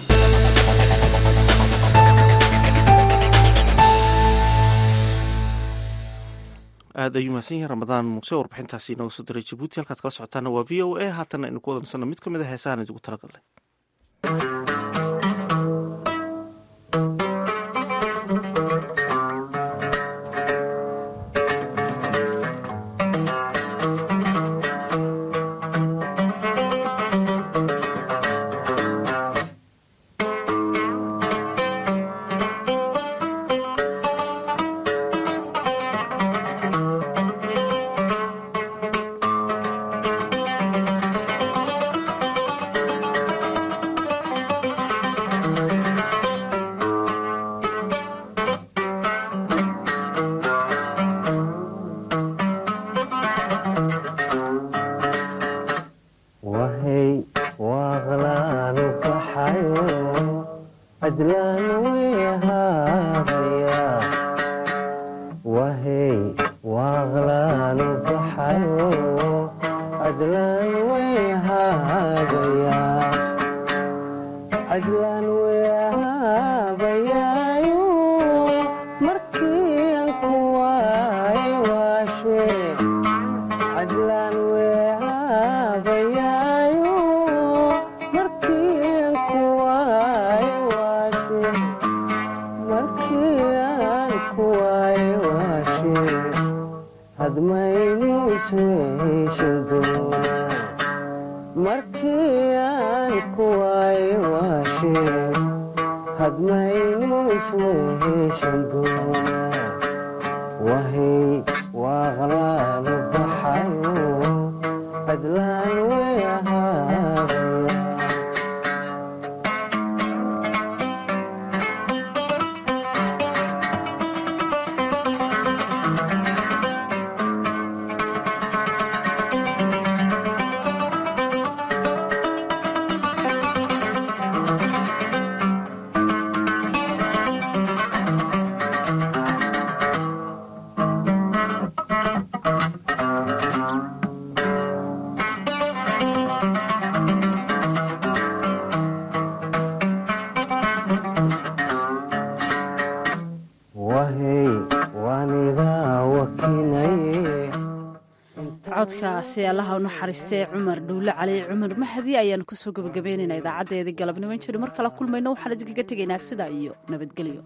aad ayuu mahadsan yahay ramadaan muuse warbixintaasi inooga soo diray jabuuti halkaad kala socotaana waa v o a haatanna aynu ku wadansano mid ka mid a heesahan idigu talagalnay codkaasi allaha u naxariistee cumar dhuule cali cumar mahdi ayaanu kusoo gabagabaynaynaa idaacadeedii galabnimo injiri mar kala kulmayno waxaan idinkaga tegaynaa sidaa iyo nabadgelyo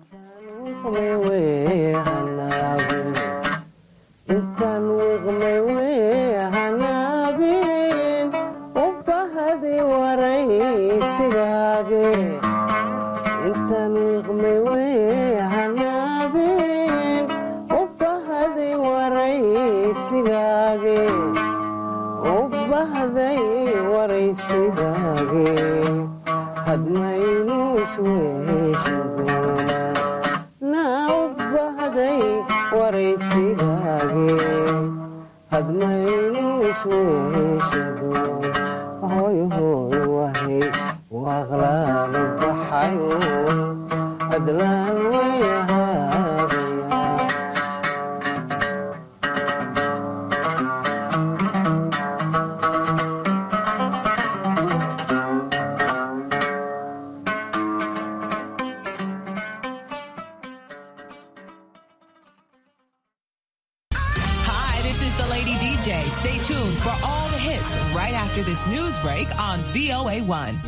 this news break on VOA1.